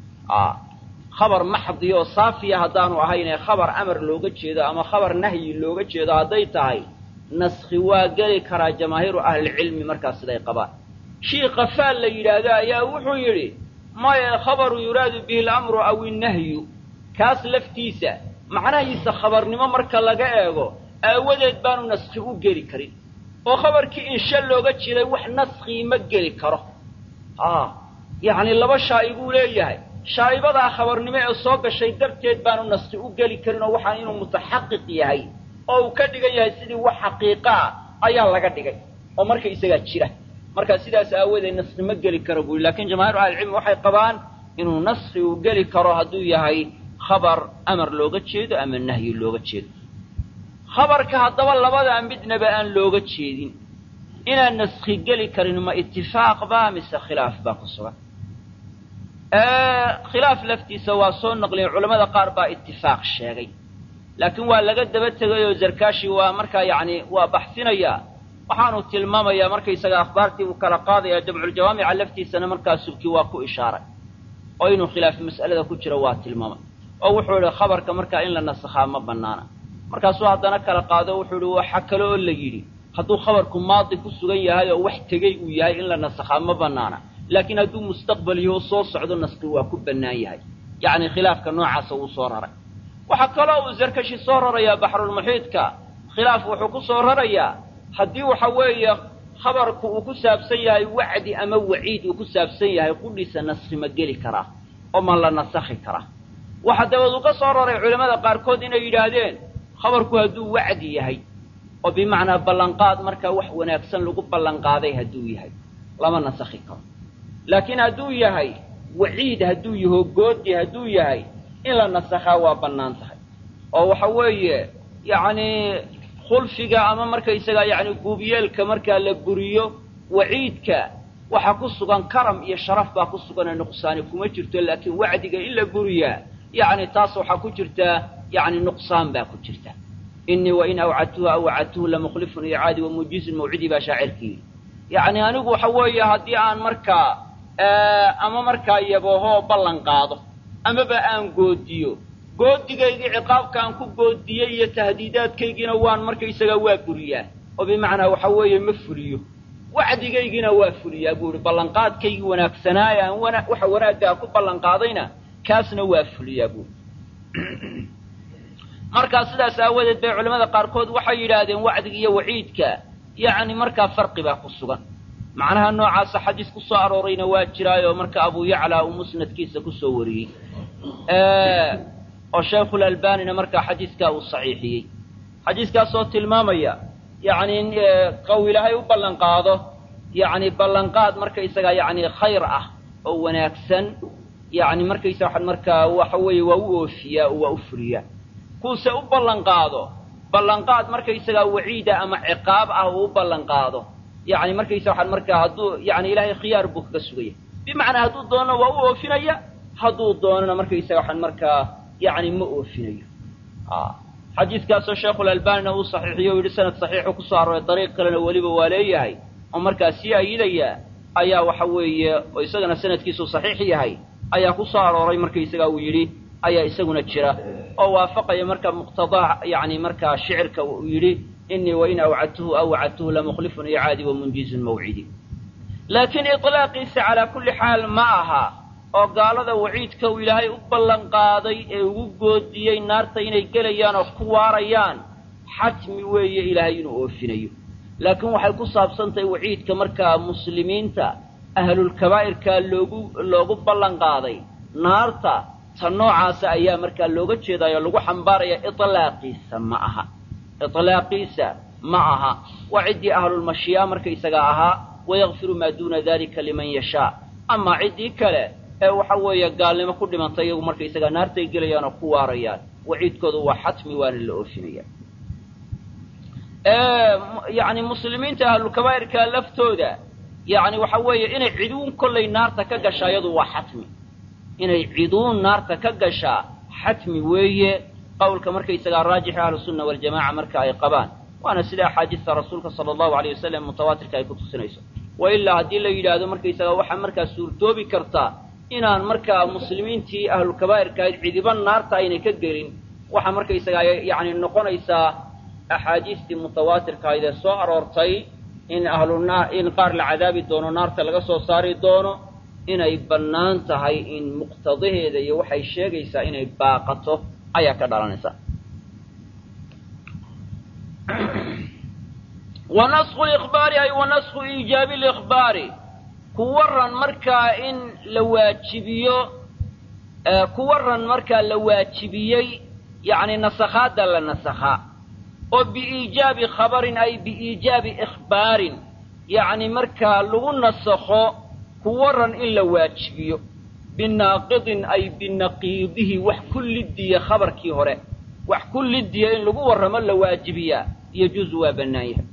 khabar maxdiya oo saafiya haddaanu ahayne khabar amar looga jeedo ama khabar nahyi looga jeedo hadday tahay naskhi waa geli karaa jamaahiiru ahlicilmi markaas siday qabaan shii qafaal la yidhaahdo ayaa wuxuu yidhi maya khabaru yuraadu bihi alamru aw innahyu kaas laftiisa macnahiisa khabarnimo marka laga eego aawadeed baanu naskhi u geli karin oo khabarkii inshe looga jiray wax naskii ma geli karo yacni laba shaa'ibuu leeyahay shaa'ibadaa khabarnimo ee soo gashay darteed baanu naskhi u geli karin oo waxaa inuu mutaxaqiq yahay oo uu ka dhigan yahay sidii wax xaqiiqa ah ayaa laga dhigay oo marka isagaa jira marka sidaas aawadeed naskhi ma geli karo buu lakin jamaahiru ahlicilmi waxay qabaan inuu naskhi uu geli karo hadduu yahay khabar amar looga jeedo ama nahyi looga jeedo khabarka haddaba labadaa midnaba aan looga jeedin inaan naskhi geli karin ma itifaaq baa mise khilaaf baa ku sugan khilaaf laftiisa waa soo naqliyen culamada qaar baa itifaaq sheegay laakiin waa laga daba tegay oo zarkaashi waa markaa yacni waa baxsinayaa waxaanu tilmaamayaa markaysaga akhbaartii uu kala qaadaya jamculjawaamica laftiisana markaa subki waa ku ishaaray oo inuu khilaaf mas'alada ku jiro waa tilmaamay oo wuxuu idhi khabarka markaa in la nasakhaa ma bannaana markaasuu haddana kala qaado wuxuu idhi waxa kale oo la yidhi hadduu khabarku maadi ku sugan yahay oo wax tegey uu yahay in la nasakhaa ma bannaana laakiin hadduu mustaqbal yaho soo socdo naski waa ku bannaan yahay yacni khilaafka noocaasa wuu soo raray waxaa kaloo uu zarkashi soo rarayaa baxrulmuxiidka khilaaf wuxuu ku soo rarayaa haddii waxa weeye khabarku uu ku saabsan yahay wacdi ama waciid uu ku saabsan yahay qudhiisa naskhi ma geli karaa oo ma la nasakhi karaa waxaa dabeed uu ka soo raray culimmada qaarkood inay yidhaahdeen khabarku hadduu wacdi yahay oo bimacnaa ballanqaad markaa wax wanaagsan lagu ballanqaaday hadduu yahay lama nasakhi karo laakiin hadduu yahay waciid hadduu yaho goodi hadduu yahay in la nasakhaa waa bannaan tahay oo waxa weeye yacni khulfiga ama markaysagaa yacni guubyeelka markaa la buriyo waciidka waxaa ku sugan karam iyo sharaf baa ku sugan ee nuqsaani kuma jirto laakiin wacdiga in la buriyaa yacni taas waxaa ku jirtaa yacni nuqsaan baa ku jirta inii wain awcadtuhu aw wacadtuhu lamukhlifun icaadi wamuujizun mawcidii baa shaacirkii yacni anigu waxa weeye haddii aan markaa ama markaa yaboohoo ballan qaado amaba aan goodiyo goodigaygii ciqaabka aan ku goodiyey iyo tahdiidaadkaygiina waan markaysagaa waa buriyaa oo bimacnaa waxa weeye ma fuliyo wacdigaygiina waa fuliyaa buu ihi ballanqaadkaygii wanaagsanaa ee aan wana waxa wanaaggaa ku ballanqaadayna kaasna waa fuliyaa buui markaa sidaas aawadeed bay culamada qaarkood waxay yidhaahdeen wacdiga iyo waciidka yacni markaa farqi baa ku sugan macnaha noocaasa xadiis ku soo aroorayna waa jiraayoo marka abu yaclaa uu musnadkiisa kusoo wariyey oo shaykhulalbanina markaa xadiiskaa uu saxiixiyey xadiiskaasoo tilmaamaya yacni qaw ilaahay u ballanqaado yacni ballanqaad markaysagaa yacni khayr ah oo wanaagsan yacni markaysa waxaan markaa waxa weeye waa u oofiyaa oo waa u fuliyaa kuuse u ballanqaado ballanqaad markaysagaa waciida ama ciqaab ah uu u ballanqaado yacni markaysa waxaan markaa hadduu yacni ilaahay khiyaar buu kaga sugaya bimacnaa hadduu doonana waa u oofinaya hadduu doonana markaysaga waxaan markaa yacni ma oofinayo xadiiskaasoo sheekhulalbanina uu saxiixiyo u yidhi sanad saxiixu kusoo arooray dariiq kalena weliba waa leeyahay oo markaa sii ayidaya ayaa waxa weeye oo isagana sanadkiisu saxiix yahay ayaa ku soo arooray markaysagaa uu yidhi ayaa isaguna jira oo waafaqaya marka muqtadaa yacni markaa shicirka uu yidhi inii wain awcadtuhu aw wacadtuhu lamukhlifun icaadi wamunjizun mawcidi laakiin iطlaaqiisa calaa kulli xaal ma aha oo gaalada waciidka uu ilaahay u ballanqaaday ee ugu goodiyey naarta inay gelayaan oo ku waarayaan xatmi weeye ilaahay inuu oofinayo laakiin waxay ku saabsan tahay waciidka markaa muslimiinta ahlulkabaa'irkaa loogu loogu ballanqaaday naarta ta noocaasa ayaa markaa looga jeedaayo lagu xambaaraya iطlaaqiisa ma aha iطlaaqiisa ma aha waa ciddii ahlulmashii'a markaysaga ahaa wayakfiru maa duuna dalika liman yashaa amaa ciddii kale ee waxa weeye gaalnimo ku dhimantay iyagu markaysagaa naartay gelayaan oo ku waarayaan waciidkoodu waa xatmi waana la oofinaya yacni muslimiinta ahlulkabaa'irka laftooda yacni waxa weeye inay ciduun kollay naarta ka gashaa iyadu waa xatmi inay ciduun naarta ka gashaa xatmi weeye qowlka markaysagaa raajixi ahlusunna waljamaca marka ay qabaan waana sida axaadiista rasuulka sala allahu alayh wasalam mutawaatirka ay ku tusinayso wa ilaa haddii la yidhaahdo markaysagaa waxaa markaa suurtoobi kartaa inaan markaa muslimiintii ahlulkabaa'irka ahayd cidiba naarta aynay ka gelin waxaa markaysagaa yacni noqonaysaa axaadiistii mutawaatirka ahayd ee soo aroortay in ahluna in qaar la cadaabi doono naarta laga soo saari doono inay bannaan tahay in muqtadaheeda iyo waxay sheegaysaa inay baaqato ayaa ka dhalanaysa wa nasku likhbaari ay wa nasku iijaabi likhbaari ku waran markaa in la waajibiyo ku waran markaa la waajibiyey yacni nasakhaadda la nasakhaa oo biiijaabi khabarin ay biiijaabi ikhbaarin yacni markaa lagu nasakho ku waran in la waajibiyo binaaqidin ay binaqiidihi wax ku lidiya khabarkii hore wax ku lidiya in lagu warramo la waajibiyaa yajuusu waa bannaan yahay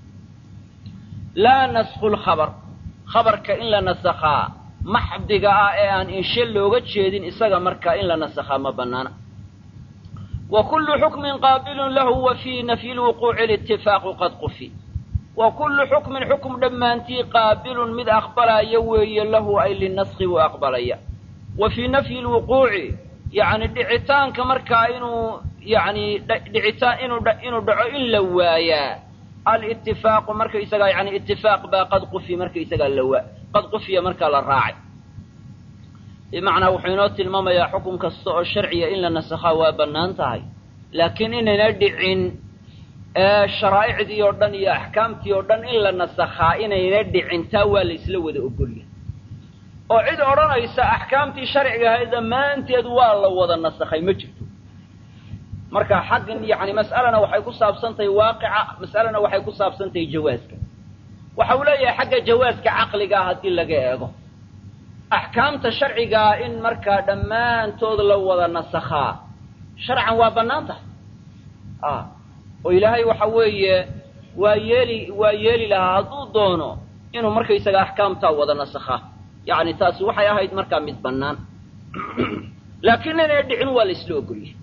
laa nasku lkhabar khabarka in la nasakhaa maxdiga ah ee aan inshe looga jeedin isaga markaa in la nasakhaa ma bannaana wa kullu xukmin qaabilun lahu wa fii nafyi lwuquuci litifaaqu qad qufi wa kullu xukmin xukm dhammaantii qaabilun mid aqbalaya weeye lahu ay linaskhi buu aqbalaya wa fii nafyi lwuquuci yacni dhicitaanka markaa inuu yacni dhicitaan inuu inuu dhaco in la waayaa alitifaaqu markaysagaa yani itifaaq baa qad qufi markaysagaa lawa qad qufiya markaa la raacay bimacnaa wuxuu inoo tilmaamayaa xukun kasta oo sharciya in la nasakhaa waa bannaan tahay laakiin inayna dhicin sharaa'icdii oo dhan iyo axkaamtii oo dhan in la nasakhaa inayna dhicin taa waa la isla wada ogolya oo cid odhanaysa axkaamtii sharciga ahayd dhammaanteed waa la wada nasakhay ma jirto marka xaggan yani mas'alana waxay ku saabsantahay waaqica mas'alana waxay ku saabsantahay jawaaska waxa uu leeyahay xagga jawaaska caqligaa haddii laga eego axkaamta sharcigaa in markaa dhammaantood la wada nasakhaa sharcan waa bannaan tahay oo ilaahay waxa weeye waa yeeli waa yeeli lahaa hadduu doono inuu markaysaga axkaamtaa wada nasakhaa yacni taasi waxay ahayd markaa mid bannaan laakiin inay dhicin waa la isla ogolyahay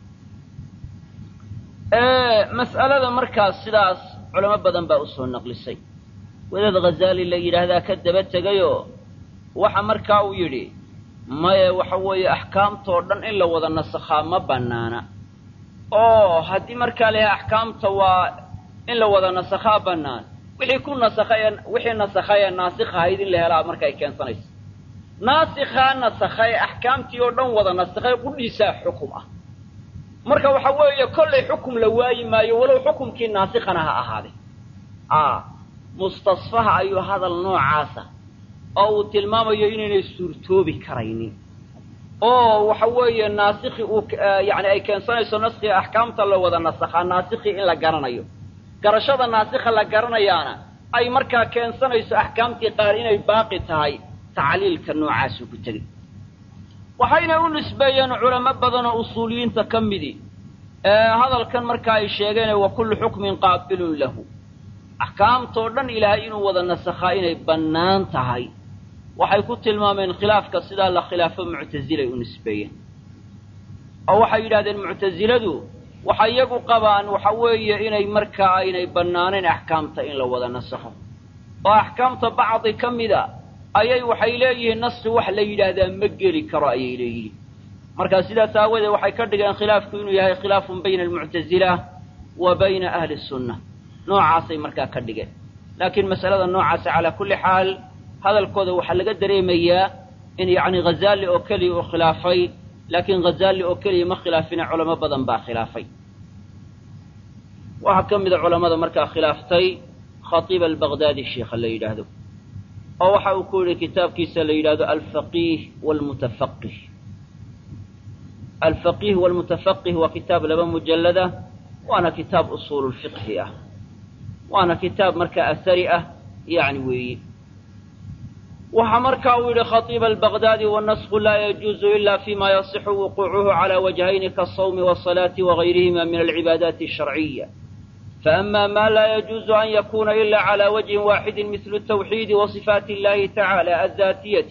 mas'alada markaas sidaas culamo badan baa usoo naqlisay wadaad ghazaali la yidhaahdaa ka daba tegayoo waxa markaa uu yidhi maye waxa weeye axkaamtoo dhan in la wada nasakhaa ma bannaana oo haddii markaa layahay axkaamta waa in la wada nasakhaa bannaan wixii ku nasakhay wixii nasakhay ee naasikh ahayd in la helaa markay keensanayso naasikhaa nasakhay axkaamtii oo dhan wada nasakhay qudhiisaa xukum ah marka waxa weeye kollay xukum la waayi maayo walow xukumkii naasikhana ha ahaaday a mustasfaha ayuu hadal noocaasa oo uu tilmaamayo inaynay suurtoobi karaynin oo waxa weeye naasikhi uu yani ay keensanayso naskhiga axkaamta la wada nasakhaa naasikhii in la garanayo garashada naasikha la garanayaana ay markaa keensanayso axkaamtii qaar inay baaqi tahay tacliilka noocaasuu ku tegey waxayna u nisbeeyeen culamo badan oo usuuliyiinta ka midi hadalkan marka ay sheegeen wa kullu xukmin qaabilun lahu axkaamtoo dhan ilaahay inuu wada nasakhaa inay bannaan tahay waxay ku tilmaameen khilaafka sidaa la khilaafo muctasilay u nisbeeyeen oo waxay yidhahdeen muctasiladu waxay iyagu qabaan waxa weeye inay markaa aynay bannaanayn axkaamta in la wada nasakho oo axkaamta bacdi ka mida ayay waxay leeyihiin naski wax la yidhaahdaa ma geli karo ayay leeyihiin markaa sidaas aawadeed waxay ka dhigeen khilaafku inuu yahay khilaafun bayna almuctasila wa bayna ahli sunna noocaasay markaa ka dhigeen laakiin mas'alada noocaasa calaa kulli xaal hadalkooda waxaa laga dareemayaa in yacni ghazaali oo keliya uu khilaafay laakiin ghazaali oo keliya ma khilaafina culamo badan baa khilaafay waxaa ka mida culamada markaa khilaaftay khatiib albaqdaadi sheikha la yidhaahdo oo waxa uu ku yidhi kitaabkiisa la yidhahdo alfaqiih walmutafaqih alfaqiih walmutafaqih waa kitaab laba mujallada waana kitaab usuululfiqhi ah waana kitaab markaa asari ah yani weeye waxaa markaa uu yidhi khatiib albaqdaadi wanasku laa yajuuzu ila fima yasixu wuquucuhu cala wajhayni kaasawmi wasalaati wagayrihima min alcibaadaati asharciya فأما ما لا يجوز أن يكون إلا على وجه واحد مثل التوحيد وصفات الله تعالى الذاتية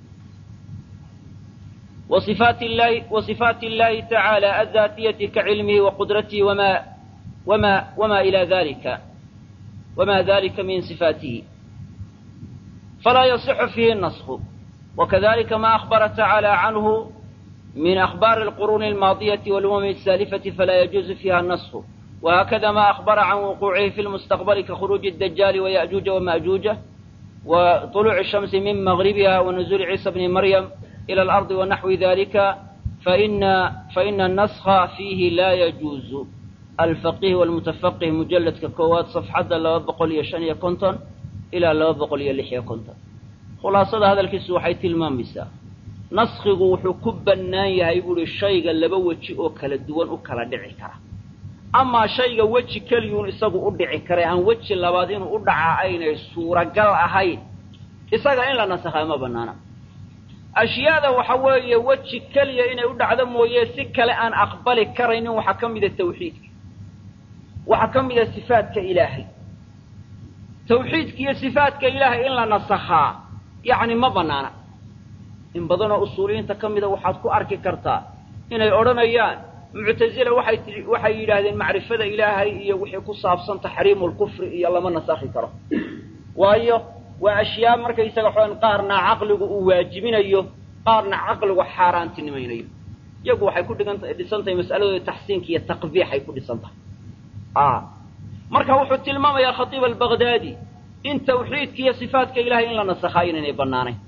وصفات الله وصفات الله تعالى الذاتية كعلمه وقدرته وما وما وما إلى ذلك وما ذلك من صفاته فلا يصح فيه النسخ وكذلك ما أخبر تعالى عنه من أخبار القرون الماضية والأمم السالفة فلا يجوز فيها النسخ وهكذا ما أخبر عن وقوعه في المستقبل كخروج الدجال ويأجوج ومأجوج وطلوع الشمس من مغربها ونزول عيسى بن مريم إلى الأرض ونحو ذلك فإن, فإن النسخ فيه لا يجوز الفقيه والمتفقه مجلد ككوات صفحة لو بقول يشان كنتن إلى لو بقول يلحيا كنتن خلاصة هذا الكس وحي تلمام مساء نسخه وحكب الناية يقول الشيء اللي بوجه أكل الدول أكل دعي كره amaa shayga weji keliyuun isagu u dhici karay aan weji labaad inuu u dhacaa aynay suuragal ahayn isaga in la nasakhaa ma bannaana ashyaada waxa weeye weji keliya inay u dhacdo mooye si kale aan aqbali karaynin waxaa ka mida tawxiidka waxaa ka mida sifaadka ilaahay tawxiidka iyo sifaadka ilaahay in la nasakhaa yacni ma bannaana in badanoo usuuliyiinta ka mida waxaad ku arki kartaa inay odhanayaan muctazila waxay tii waxay yidhaahdeen macrifada ilaahay iyo wixii ku saabsan taxriimu lkufri iyo lama nasakhi karo waayo waa ashyaa markaysaga xoan qaarna caqligu uu waajibinayo qaarna caqligu xaaraantinimaynayo iyagu waxay ku dhigan dhisan tahay mas'aladooda taxsiinka iyo taqbiixay ku dhisan tahay a marka wuxuu tilmaamayaa khatiib albagdaadi in tawxiidka iyo sifaatka ilahay in la nasakhaa inaynay bannaanayn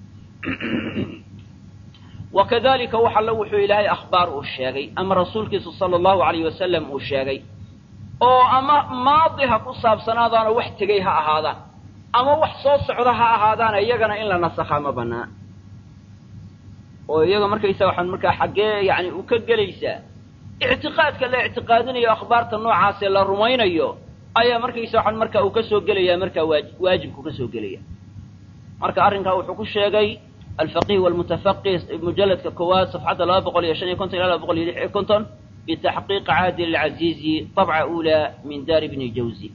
wa kadalika wax allo wuxuu ilaahay akhbaar uu sheegay ama rasuulkiisu sala allahu alayh wasalam uu sheegay oo ama maadi ha ku saabsanaadaanoo wax tegey ha ahaadaan ama wax soo socda ha ahaadaana iyagana in la nasakhaa ma bannaan oo iyaga markaysa waxaan markaa xaggee yani u ka gelaysaa ictiqaadka la ictiqaadinayo akhbaarta noocaasee la rumaynayo ayaa markaysa waxaan markaa uu ka soo gelayaa markaa waaj waajibku ka soo gelaya marka arrinkaa wuxuu ku sheegay alfaqih walmutafaqih mujalladka koowaad safxadda laba boqol iyo shan iyo konton ila laba boqol iyo lix iyo konton bitaxqiiq caadil alcaziizi dabca uulaa min daari bni jawzi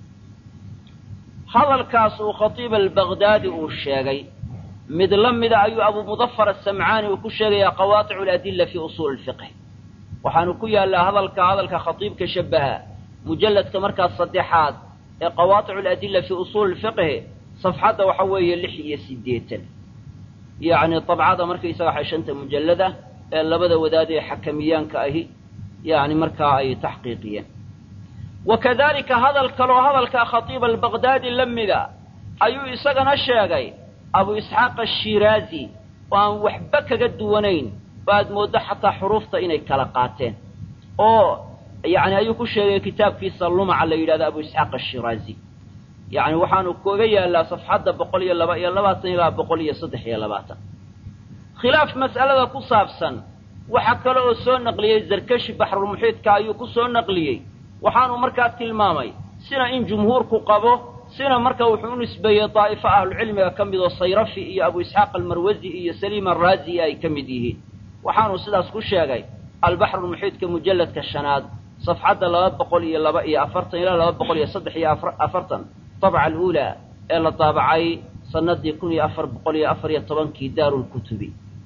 hadalkaas uu khatiib albagdaadi uu sheegay mid la mida ayuu abu mudafar asamcaani uu ku sheegayaa qawaaticu aladilla fii usuuli lfiqh waxaanu ku yaallaa hadalka hadalka khatiibka shabaha mujalladka markaas saddexaad ee qawaaticu aladilla fii usuuli lfiqhi safxadda waxa weeye lix iyo siddeetan yacni dabcada markaysaga waxay shanta mujallada ee labada wadaad ee xakamiyaanka ahi yacni markaa ay taxqiiqiyeen wa kadalika hadal kaloo hadalka khatiib albagdaadi la mida ayuu isagana sheegay abu isxaaq ashiraazi oo aan waxba kaga duwanayn oo aad mooddo xataa xuruufta inay kala qaateen oo yacni ayuu ku sheegay kitaabkiisa lumaca la yidhahdo abu isxaaq ashiraazi yacni waxaanu kaga yaallaa safxadda boqol iyo laba iyo labaatan ilaa boqol iyo saddex iyo labaatan khilaaf mas'alada ku saabsan waxa kale oo soo naqliyey zarkashi baxrulmuxiidka ayuu ku soo naqliyey waxaanu markaa tilmaamay sina in jumhuurku qabo sina marka wuxuu u nisbeeyey daa'ifo ahlucilmiga ka mid oo sayrafi iyo abu isxaaq almarwasi iyo saliim araazi ay ka mid yihiin waxaanu sidaas ku sheegay albaxrulmuxiidka mujalladka shanaad safxadda laba boqol iyo laba iyo afartan ilaa laba boqol iyo saddex iyo afartan dabca aluulaa ee la daabacay sanadii kun iyo afar boqol iyo afar iyo tobankii daarulkutubi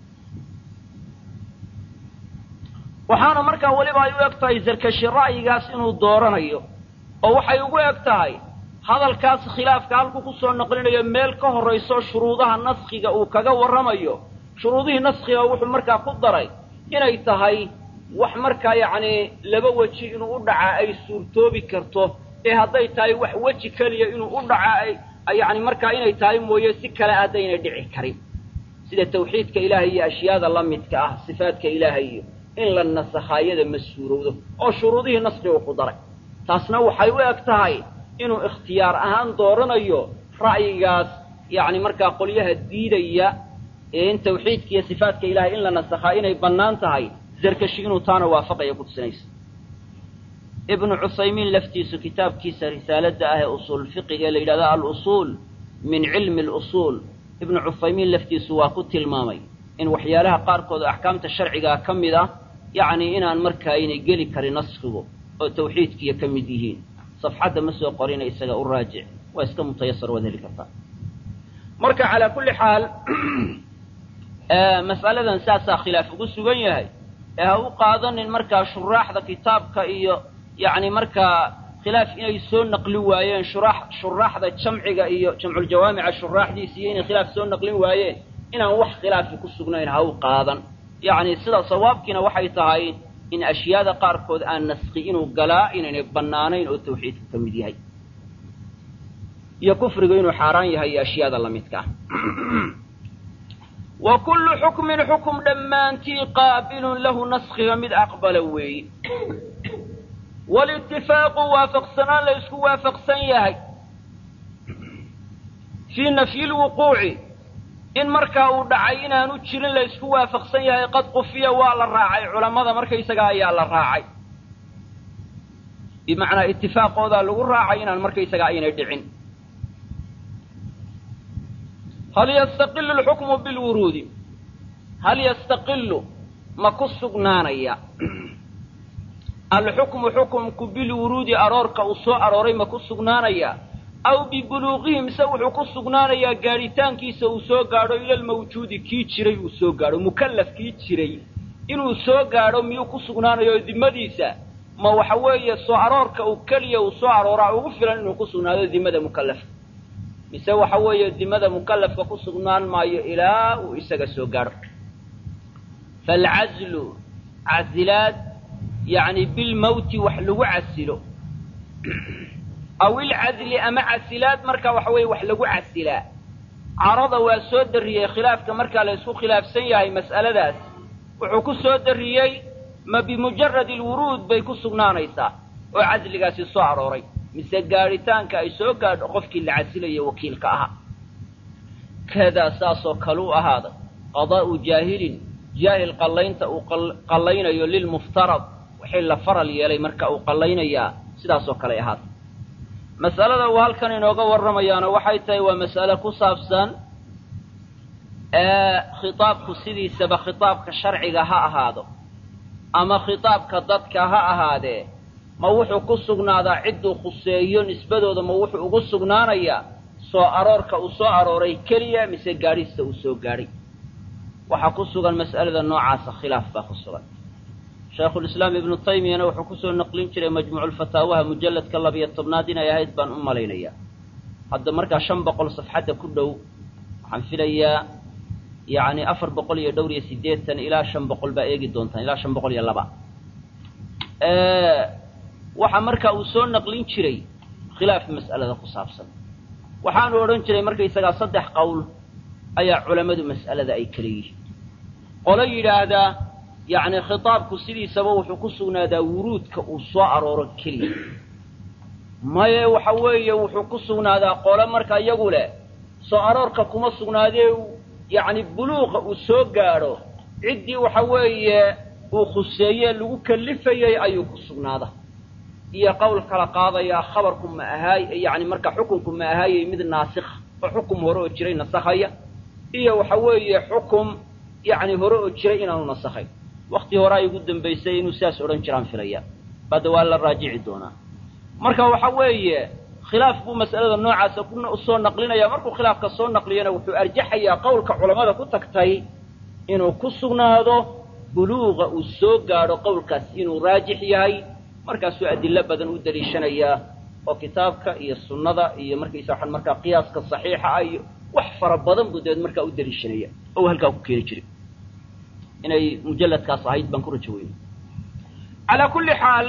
waxaana markaa weliba ay u eg tahay zarkashi ra'yigaas inuu dooranayo oo waxay ugu eg tahay hadalkaas khilaafka halkuu ku soo naqlinayo meel ka horrayso shuruudaha naskhiga uu kaga warramayo shuruudihii naskhiga wuxuu markaa ku daray inay tahay wax markaa yacni laba weji inuu u dhacaa ay suurtoobi karto ee hadday tahay wax weji keliya inuu u dhacaa ay yacni markaa inay tahay mooye si kale haddaynay dhici karin sida tawxiidka ilaahay iyo ashyaada la midka ah sifaadka ilaahay iyo in la nasakhaayada ma suurowdo oo shuruudihii naskhigu ku daray taasna waxay u eg tahay inuu ikhtiyaar ahaan dooranayo ra'yigaas yacni markaa qolyaha diidaya ee in tawxiidka iyo sifaatka ilahay in la nasakhaa inay bannaan tahay zarkashi inuu taana waafaqaya ku tusinaysa ibnu cusaymiin laftiisu kitaabkiisa risaaladda ah ee usuul fiqiga ee la yidhahdo al-usuul min cilmi alusuul ibnu cusaymiin laftiisu waa ku tilmaamay in waxyaalaha qaarkood oo axkaamta sharcigaa ka mid ah yacni inaan markaa aynay geli karin naskhigu oo tawxiidkiiyo ka mid yihiin safxadda ma soo qorina isaga u raajic waa iska mutayasar waad heli kartaa marka calaa kulli xaal mas'aladan saasaa khilaaf ugu sugan yahay ee ha u qaadanin markaa shuraaxda kitaabka iyo yacni markaa khilaaf inay soo naqlin waayeen shuraax shuraaxda jamciga iyo jamculjawaamica shuraaxdiisa iyo inay khilaaf soo naqlin waayeen inaan wax khilaafi ku sugnayn ha u qaadan yacni sida sawaabkiina waxay tahay in ashyaada qaarkood aan naskhi inuu galaa inaynay bannaanayn oo tawxiidku ka mid yahay iyo kufrigu inuu xaaraan yahay iyo ashyaada la midka ah wa kullu xukmin xukum dhammaantii qaabilun lahu naskhiga mid aqbala weeye walitifaaqu waafaqsanaan la isku waafaqsan yahay fii nafyi lwuquuci in markaa uu dhacay inaanu jirin la isku waafaqsan yahay qad qufiya waa la raacay culammada markaysagaa ayaa la raacay bimacnaa itifaaqoodaa lagu raacay inaan markaysagaa aynay dhicin hal yastaqilu alxukmu bilwuruudi hal yastaqilu ma ku sugnaanaya alxukmu xukumku bilwuruudi aroorka uu soo arooray ma ku sugnaanaya aw bibuluuqihi mise wuxuu ku sugnaanayaa gaadhitaankiisa uu soo gaadho ilalmawjuudi kii jiray uu soo gaadho mukallaf kii jiray inuu soo gaadho miyuu ku sugnaanayo dimadiisa ma waxa weeye soo aroorka uu keliya uu soo arooraa ugu filan inuu ku sugnaado dimada mukallafka mise waxa weeye dimada mukallafka ku sugnaan maayo ilaa uu isaga soo gaadho faalcazlu casilaad yacni bilmawti wax lagu casilo aw ilcadli ama casilaad marka waxa weeye wax lagu casilaa carada waa soo darriyey khilaafka markaa la isku khilaafsan yahay mas'aladaas wuxuu ku soo darriyey ma bimujarad alwuruud bay ku sugnaanaysaa oo cadligaasi soo arooray mise gaadhitaanka ay soo gaadho qofkii la casilayo wakiilka ahaa kadaa saasoo kale u ahaaday qadaa'u jaahilin jaahil qallaynta uu qallaynayo lilmuftarad wixii la faral yeelay marka uu qallaynayaa sidaasoo kale ahaatay mas'alada uu halkan inooga warramayaana waxay tahay waa mas'ale ku saabsan khitaabku sidiisaba khitaabka sharciga ha ahaado ama khitaabka dadka ha ahaadee ma wuxuu ku sugnaadaa cidduu khuseeyo nisbadooda ma wuxuu ugu sugnaanayaa soo aroorka uu soo arooray keliya mise gaadhista uu soo gaadhay waxaa ku sugan mas'alada noocaasa khilaaf baa ku sugan shaykhulislaam ibnu taymiyana wuxuu kusoo naqlin jiray majmuuculfataawaha mujalladka labiyo tobnaad inay ahayd baan u malaynayaa hadda markaa shan boqol safxadda ku dhow waxaan filayaa yacni afar boqol iyo dhowr iyo siddeetan ilaa shan boqol baa eegi doontaan ilaa shan boqol iyo laba waxaa markaa uu soo naqlin jiray khilaaf mas'alada ku saabsan waxaanu odhan jiray markaysagaa saddex qowl ayaa culammadu mas'alada ay kala yihiin qolo yidhaahdaa yacni khitaabku sidiisaba wuxuu ku sugnaadaa wuruudka uu soo arooro keliya maye waxa weeye wuxuu ku sugnaadaa qolo marka iyagu leh soo aroorka kuma sugnaadee yacni buluuqa uu soo gaadho ciddii waxa weeye uu khuseeye lagu kallifayey ayuu ku sugnaada iyo qowl kala qaadayaa khabarku ma ahaay yacni marka xukunku ma ahaayey mid naasikha oo xukum hore oo jiray nasakhaya iyo waxa weeye xukum yacni hore oo jiray inaanu nasakhayn wakti hore ay ugu dambaysay inuu sidaas odhan jiraan filaya badda waa la raajici doonaa marka waxa weeye khilaaf buu mas'alada noocaasa kusoo naqlinaya markuu khilaafka soo naqliyana wuxuu arjaxayaa qowlka culammada ku tagtay inuu ku sugnaado buluuqa uu soo gaadho qowlkaas inuu raajix yahay markaasuu adillo badan u daliishanayaa oo kitaabka iyo sunnada iyo markaysa waxaan markaa qiyaaska saxiixa ah iyo wax fara badan buu dabeed markaa u daliishanaya oo halkaa ku keeni jiray inay mujalladkaas ahayd baan ku rajo weyna calaa kulli xaal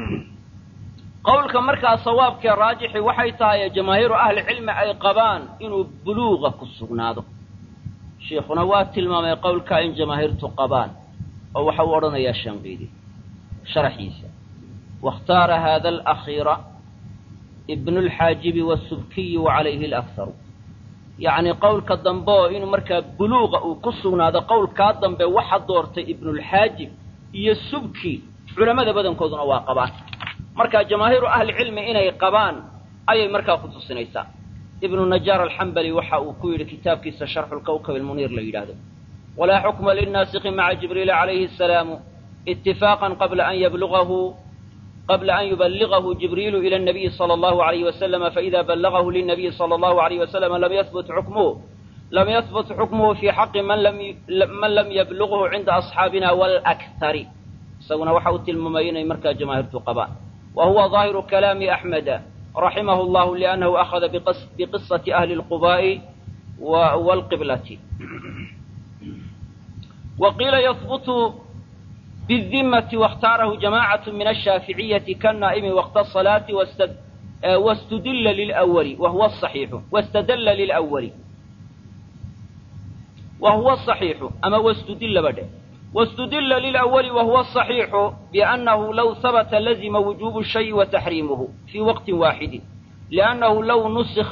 qowlka markaa sawaabkee raajixi waxay tahay jamaahiiru ahlicilmi ay qabaan inuu buluuqa ku sugnaado shiikhuna waa tilmaamay qowlkaa in jamaahiirtu qabaan oo waxa uu odhanayaa shanqiidi sharaxiisa waاkhtaara hada alakhiira ibnu lxaajibi wasubkiyi wacalayhi alakharu yacni qowlka dambe oo inuu markaa buluuqa uu ku sugnaado qowlkaa dambe waxa doortay ibnulxaajib iyo subki culammada badankooduna waa qabaan marka jamaahiiru ahlicilmi inay qabaan ayay markaa ku tusinaysaa ibnu najaar alxambali waxa uu ku yidhi kitaabkiisa sharxu lkawkab almuniir la yidhaahdo walaa xukma linnaasiki maca jibriila calayhi asalaamu itifaaqan qabla an yablugahu qabla an yuballigahu jibriilu ila الnabiyi salى allahu alayh wasalama faida ballagahu lilnabiyi salى allahu alayh wasalama lam yahbut xukmuhu lam yahbut xukmuhu fi xaqi man lam yablughu cinda asxaabina walakhari isaguna waxa uu tilmaamay inay markaa jamaahiirtu qabaan wa huwa ظaahiru kalaami axmeda raximahu llahu liannahu akhada biqisati ahli اlqubaa'i wاlqiblati wa qiila yahbutu بالذمة واختاره جماعة من الشافعية كالنائم وقت الصلاة واستدل للأول وهو الصحيح واستدل للأول وهو الصحيح أما واستدل بده واستدل للأول وهو الصحيح بأنه لو ثبت لزم وجوب الشيء وتحريمه في وقت واحد لأنه لو نسخ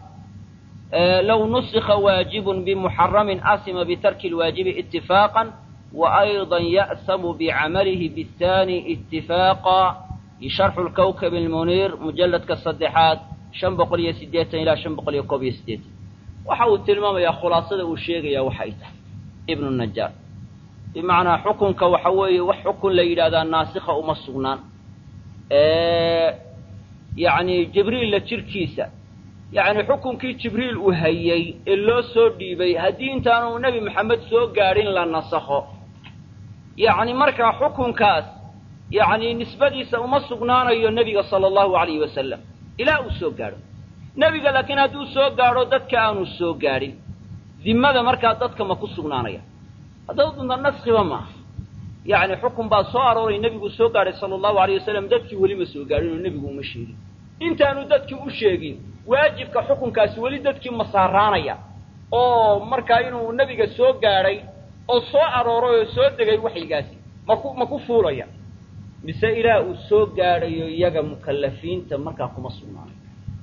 لو نسخ واجب بمحرم أسم بترك الواجب اتفاقا وأيضا يأثم بعمله بالثاني اتفاقا شرح الكوكب المنير مجلد كالصدحات شن بقول يسديتا إلى شن بقول يكوب يسديتا وحاول تلمام يا خلاصة وشيغ يا وحيته ابن النجار بمعنى حكم كوحوي وحكم ليلة هذا الناسخة ومصغنان اه يعني جبريل لتركيسة يعني حكم كي جبريل وهيي اللو سو ديبي هدي انتانو نبي محمد سو قارين لنسخه yacni markaa xukunkaas yacni nisbadiisa uma sugnaanayo nebiga sala allahu alayhi wasalam ilaa uu soo gaadho nebiga laakiin hadduu soo gaadho dadka aanu soo gaadhin dimmada markaa dadka ma ku sugnaanaya haddaba dunta naskiba maaha yacni xukun baa soo arooray nebigu soo gaadhay sala allahu alayh wasalam dadkii weli ma soo gaadhin oo nebigu uma sheegin intaanu dadkii u sheegin waajibka xukunkaasi weli dadkii ma saaraanaya oo markaa inuu nebiga soo gaadhay oo soo arooray oo soo degay waxyigaasi maku ma ku fuulaya mise ilaah uu soo gaadhayo iyaga mukallafiinta markaa kuma sugnaanay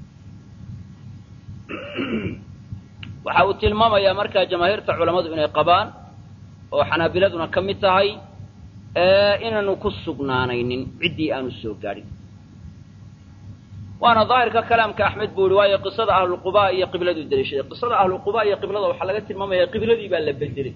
waxa uu tilmaamayaa markaa jamaahiirta culammadu inay qabaan oo xanaabiladuna ka mid tahay inaanu ku sugnaanaynin ciddii aanu soo gaadhin waana daahirka kalaamka axmed buu ihi waayo qisada ahluquba iyo qibladuu daliishaday qisada ahluquba iyo qiblada waxaa laga tilmaamaya qibladii baa la bedelay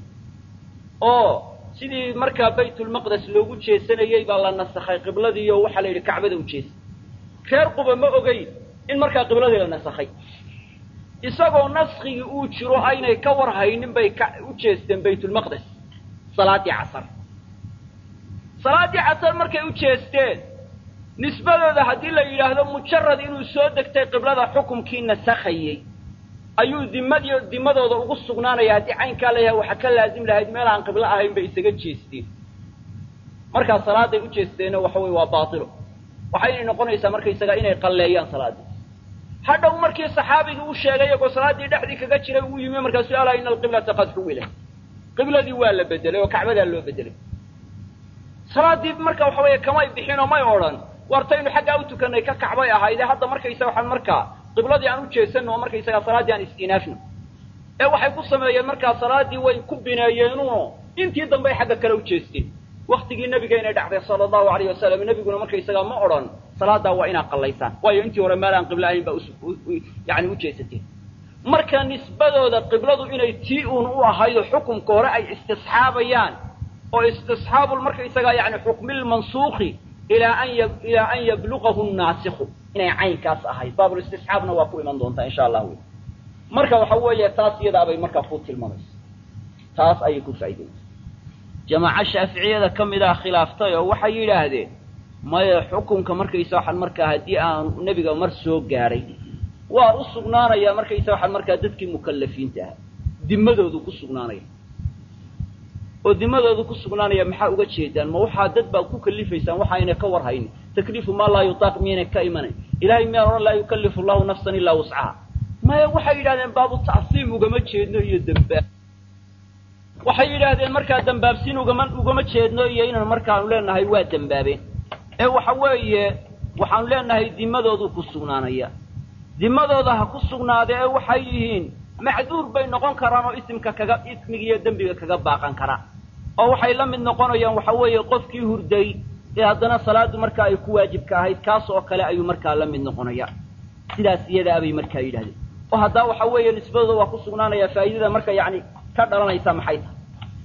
oo sidii markaa baytulmaqdes loogu jeesanayey baa la nasakhay qibladii oo waxaa la yidhi kacbada u jeesa reer quba ma ogeyn in markaa qibladii la nasakhay isagoo naskigii uu jiro aynay ka war haynin bay ka u jeesteen baytulmaqdes salaaddii casar salaaddii casar markay u jeesteen nisbadooda haddii la yidhaahdo mujarad inuu soo degtay qiblada xukumkii nasakhayey ayuu dimadi dimadooda ugu sugnaanaya haddii caynkaa layahay waxaa ka laazim lahayd meel aan qiblo ahayn bay isaga jeesteen markaa salaaday u jeesteenna waxa weye waa baatilo waxaynay noqonaysaa markaysaga inay qalleeyaan salaaddii hadhow markii saxaabigii u sheegay iyagoo salaaddii dhexdii kaga jiray uu yimi markaasuu alaa ina alqiblata qad xuwila qibladii waa la bedelay oo kacbadaa loo bedelay salaaddii marka waxa weeye kamay bixin oo may odhan wartaynu xaggaa u tukanay ka kacbay ahaydee hadda markaysaga waxaan markaa qibladii aan u jeesanno oo markaysaga salaaddii aan is-inaafno ee waxay ku sameeyeen markaa salaaddii way ku bineeyeenuno intii dambey xagga kale u jeesteen waktigii nabigeynay dhacday sala allahu alayh wasalam nebiguna markaysagaa ma odhan salaadaa waa inaad qallaysaan waayo intii hore meel aan qiblo ahayn baa yani u jeesateen marka nisbadooda qibladu inay tii uun u ahaydo xukumka hore ay istisxaabayaan oo istisxaabul markaysagaa yani xukmilmansuuki ilaa an y ilaa an yabluqahu naasikhu inay caynkaas ahayd baabulistisxaabna waa ku iman doontaa insha allah wy marka waxa weeye taas iyadaabay markaa ku tilmaamaysa taas ayay ku faa'iidaysa jamaaco shaaficiyada ka mid ah khilaaftay oo waxay yidhaahdeen maya xukunka markaysa waxaan markaa haddii aanu nebiga mar soo gaadhay waa u sugnaanaya markaysa waxaan markaa dadkii mukallafiinta ahaa dimadoodu ku sugnaanaya oo dimadoodu ku sugnaanaya maxaa uga jeedaan ma waxaa dad baad ku kalifaysaan waxayna ka war haynin takliifu maa laa yutaaq miyayna ka imanayn ilahay miyaan odhan laa yukallifu allahu nafsan ilaa wuscaha maya waxay yidhahdeen baabu tacsiim ugama jeedno iyo dembaab waxay yidhaahdeen markaa dembaabsiin ugama ugama jeedno iyo inaan markaanu leenahay waa dembaabeen ee waxa weeye waxaanu leenahay dimadoodu ku sugnaanaya dimadooda ha ku sugnaade ee waxay yihiin macduur bay noqon karaan oo isimka kaga ismiga iyo dembiga kaga baaqan karaan oo waxay la mid noqonayaan waxa weeye qofkii hurday ee haddana salaadu markaa ay ku waajibka ahayd kaas oo kale ayuu markaa la mid noqonaya sidaas iyadaabay markaa yidhahdeen oo haddaa waxa weeye nisbadooda waa ku sugnaanaya faa'idada marka yacni ka dhalanaysa maxay tahay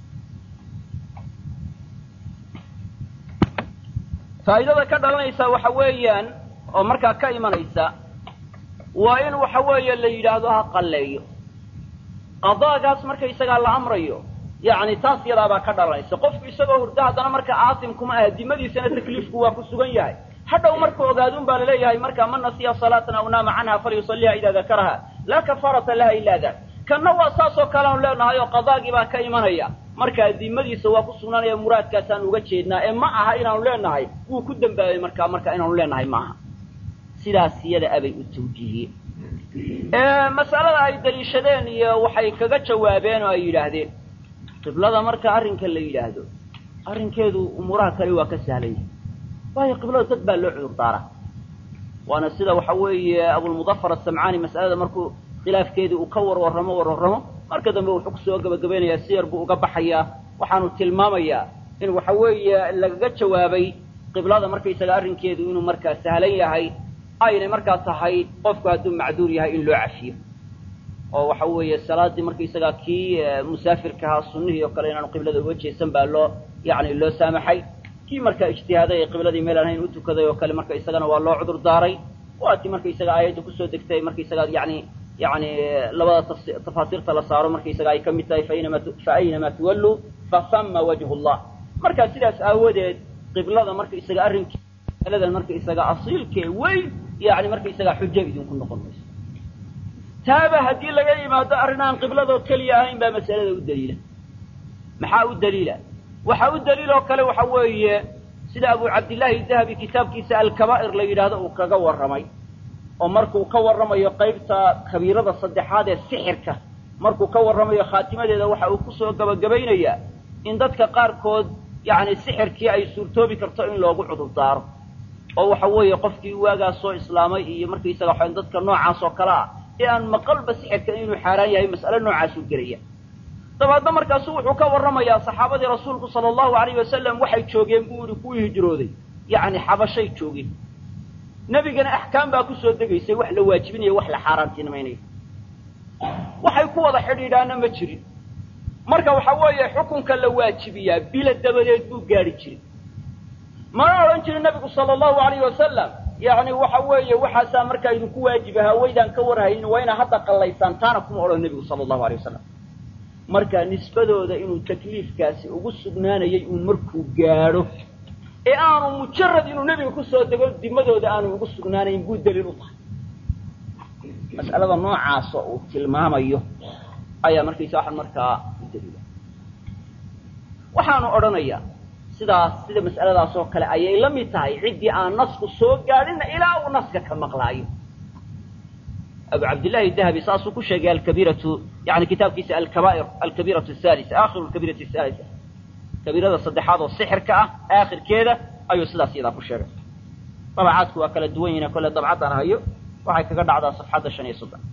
faa'idada ka dhalanaysa waxa weeyaan oo markaa ka imanaysa waa in waxa weeye la yidhaahdo ha qalleeyo qadaagaas markaysagaa la amrayo yacni taas yadaabaa ka dhalanaysa qofku isagoo hurda haddana marka aasim kuma aha dimadiisana takliifku waa ku sugan yahay hadhow markuu ogaadun baa laleeyahay marka man nasiya salaatan aw naama canha falyusalliha idaa dakaraha laa kafaarata laha ila dak kanna waa saas oo kale aanu leenahay oo qadaagii baa ka imanaya markaa dimadiisa waa ku sugnaanaya muraadkaasaan uga jeednaa ee ma aha inaanu leenahay wuu ku dembaabay markaa marka inaanu leenahay maaha sidaas iyada abay u tawjiihiyeen masalada ay daliishadeen iyo waxay kaga jawaabeen oo ay yidhaahdeen qiblada marka arrinka la yidhaahdo arrinkeedu umuuraha kale waa ka sahlan yahay waayo qiblada dad baa loo cudur daaraa waana sida waxa weeye abulmudafar asamcaani mas'alada markuu khilaafkeedii uu ka warwarramo warwarramo marka dambe wuxuu kusoo gebagabaynayaa siyar buu uga baxayaa waxaanu tilmaamayaa in waxa weeye lagaga jawaabay qiblada markaysaga arrinkeedu inuu markaa sahlan yahay aynay markaa tahay qofku hadduu macduur yahay in loo cafiyo oo waxa weeye salaaddii markaysagaa kii musaafirka ahaa sunnihii oo kale inaanu qiblada uga jeesan baa loo yacni loo saamaxay kii markaa ijtihaaday ee qibladii meel aan hayn u tukaday oo kale marka isagana waa loo cudur daaray waatii markaysaga aayadda kusoo degtay markaysagaa yani yani labada tafaasiirta la saaro markaysaga ay ka mid tahay fainama fa aynamaa tuwalluu fasama wajhu llah marka sidaas aawadeed qiblada markaysaga arrinkii aladan markaysaga asiilkee weyn yani markaysagaa xujo idinku noqon mayso taaba haddii laga yimaado arrin aan qibladoo keliya ahayn baa masalada u daliila maxaa u daliila waxaa u daliil oo kale waxa weeye sida abu cabdillaahi dahabi kitaabkiisa alkabaa'ir la yidhaahdo uu kaga warramay oo markuu ka warramayo qaybta kabiirada saddexaad ee sixirka markuu ka warramayo khaatimadeeda waxa uu kusoo gabagabaynayaa in dadka qaarkood yacni sixirkii ay suurtoobi karto in loogu cudurdaaro oo waxa weeye qofkii waagaa soo islaamay iyo markaysaga waxaan dadka noocaas oo kale ah ee aan maqalba sixirka inuu xaaraan yahay mas'ale noocaasuu gelaya dabeedna markaasu wuxuu ka warramayaa saxaabadii rasuulku sala allahu alayh wasalam waxay joogeen buu yihi kuwii hijrooday yacni xabashay joogeen nebigana axkaam baa ku soo degaysay wax la waajibinayo wax la xaaraantinimaynayo waxay ku wada xidhiidhaana ma jirin marka waxa weeye xukunka la waajibiyaa bila dabadeed buu gaadhi jiray mana odhan jirin nebigu sala allahu alayh wasalam yacni waxa weeye waxaasaa markaa idinku waajib ahaa waydaan ka warhaynin waa inaa hadda qallaysaan taana kuma odhan nebigu sala allahu alay wasalam marka nisbadooda inuu takliifkaasi ugu sugnaanayay uun markuu gaadho ee aanu mujarad inuu nebiga kusoo dego dimadooda aanu ugu sugnaanayn buu daliil u tahay mas'alada noocaasoo uu tilmaamayo ayaa markaysa waxaan markaa u daliila waxaanu odhanayaa sidaas sida mas'aladaas oo kale ayay la mid tahay ciddii aan nasku soo gaadhinna ilaa uu naska ka maqlaayo abu cabdillahi dahabi saasuu ku sheegay alkabiiratu yani kitaabkiisa alkabaa'ir alkabiiratu ahalisa aakhiru alkabiirati ahalisa kabiirada saddexaad oo sixirka ah aakhirkeeda ayuu sidaas iyadaa ku sheegay dabacaadku waa kala duwan yihin kolle dabcaddaan hayo waxay kaga dhacdaa safxadda shan iyo soddon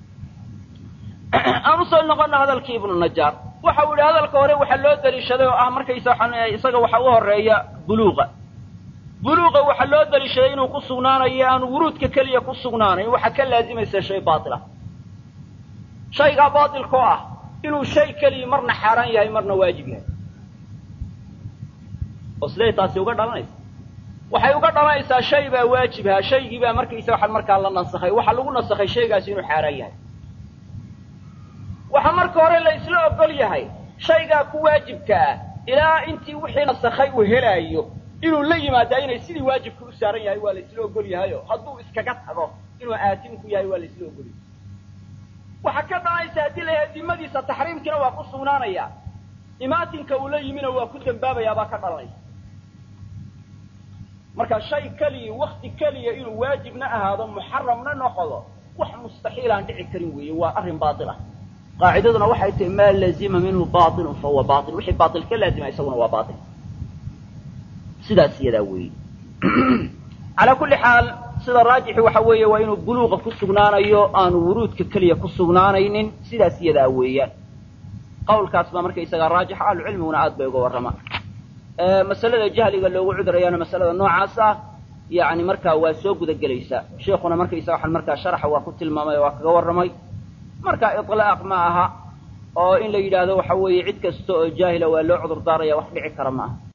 aan usoo noqona hadalkii ibnu najaar waxa uu yihi hadalka hore waxaa loo daliishaday oo ah markaysa isaga waxa u horeeya buluuqa buluuqa waxaa loo daliishaday inuu ku sugnaanayo aanu wuruudka keliya ku sugnaanayn waxaa ka laazimaysa shay baatila shaygaa baatilkoo ah inuu shay keliya marna xaaraan yahay marna waajib yahay oo siday taasi uga dhalanaysa waxay uga dhalanaysaa shay baa waajibha shaygii baa markaysa waxaan markaa la nasakhay waxaa lagu nasakhay shaygaasi inuu xaaraan yahay waxaa marka hore la isla ogol yahay shaygaa ku waajibka ah ilaa intii wixii nasakhay uu helaayo inuu la yimaadaa inay sidii waajibka u saaran yahay waa la isla ogol yahayo hadduu iskaga tago inuu aatimku yahay waa la isla ogol yahay waxaa ka dhalanaysa haddii la yahay dimadiisa taxriimkiina waa ku sugnaanaya imaatinka uu la yimina waa ku dembaabayaa baa ka dhalanaysa marka shay keliya wakti keliya inuu waajibna ahaado muxaramna noqdo wax mustaxiil aan dhici karin weeye waa arrin baatil ah qaacidaduna waxay tahi maa lazima minhu bailun fahuwa bail wixii baail ka laazima isaguna waa bail sidaas iyadaa weeye calaa kulli xaal sida raajixi waxa weeye waa inuu buluuqa ku sugnaanayo aanu wuruudka keliya ku sugnaanaynin sidaas iyadaa weeyaan qawlkaas baa markaysagaa raajixa ahlucilmiguna aad bay uga warramaan masalada jahliga loogu cudurayaana masalada noocaas ah yani markaa waa soo guda gelaysaa sheikuna markaysaga waxaan markaa sharaxa waa ku tilmaamay oo waa kaga warramay marka ilaaq ma aha oo in la yidhaahdo waxa weeye cid kasta oo jaahila waa loo cudur daaraya wax dhici kara ma aha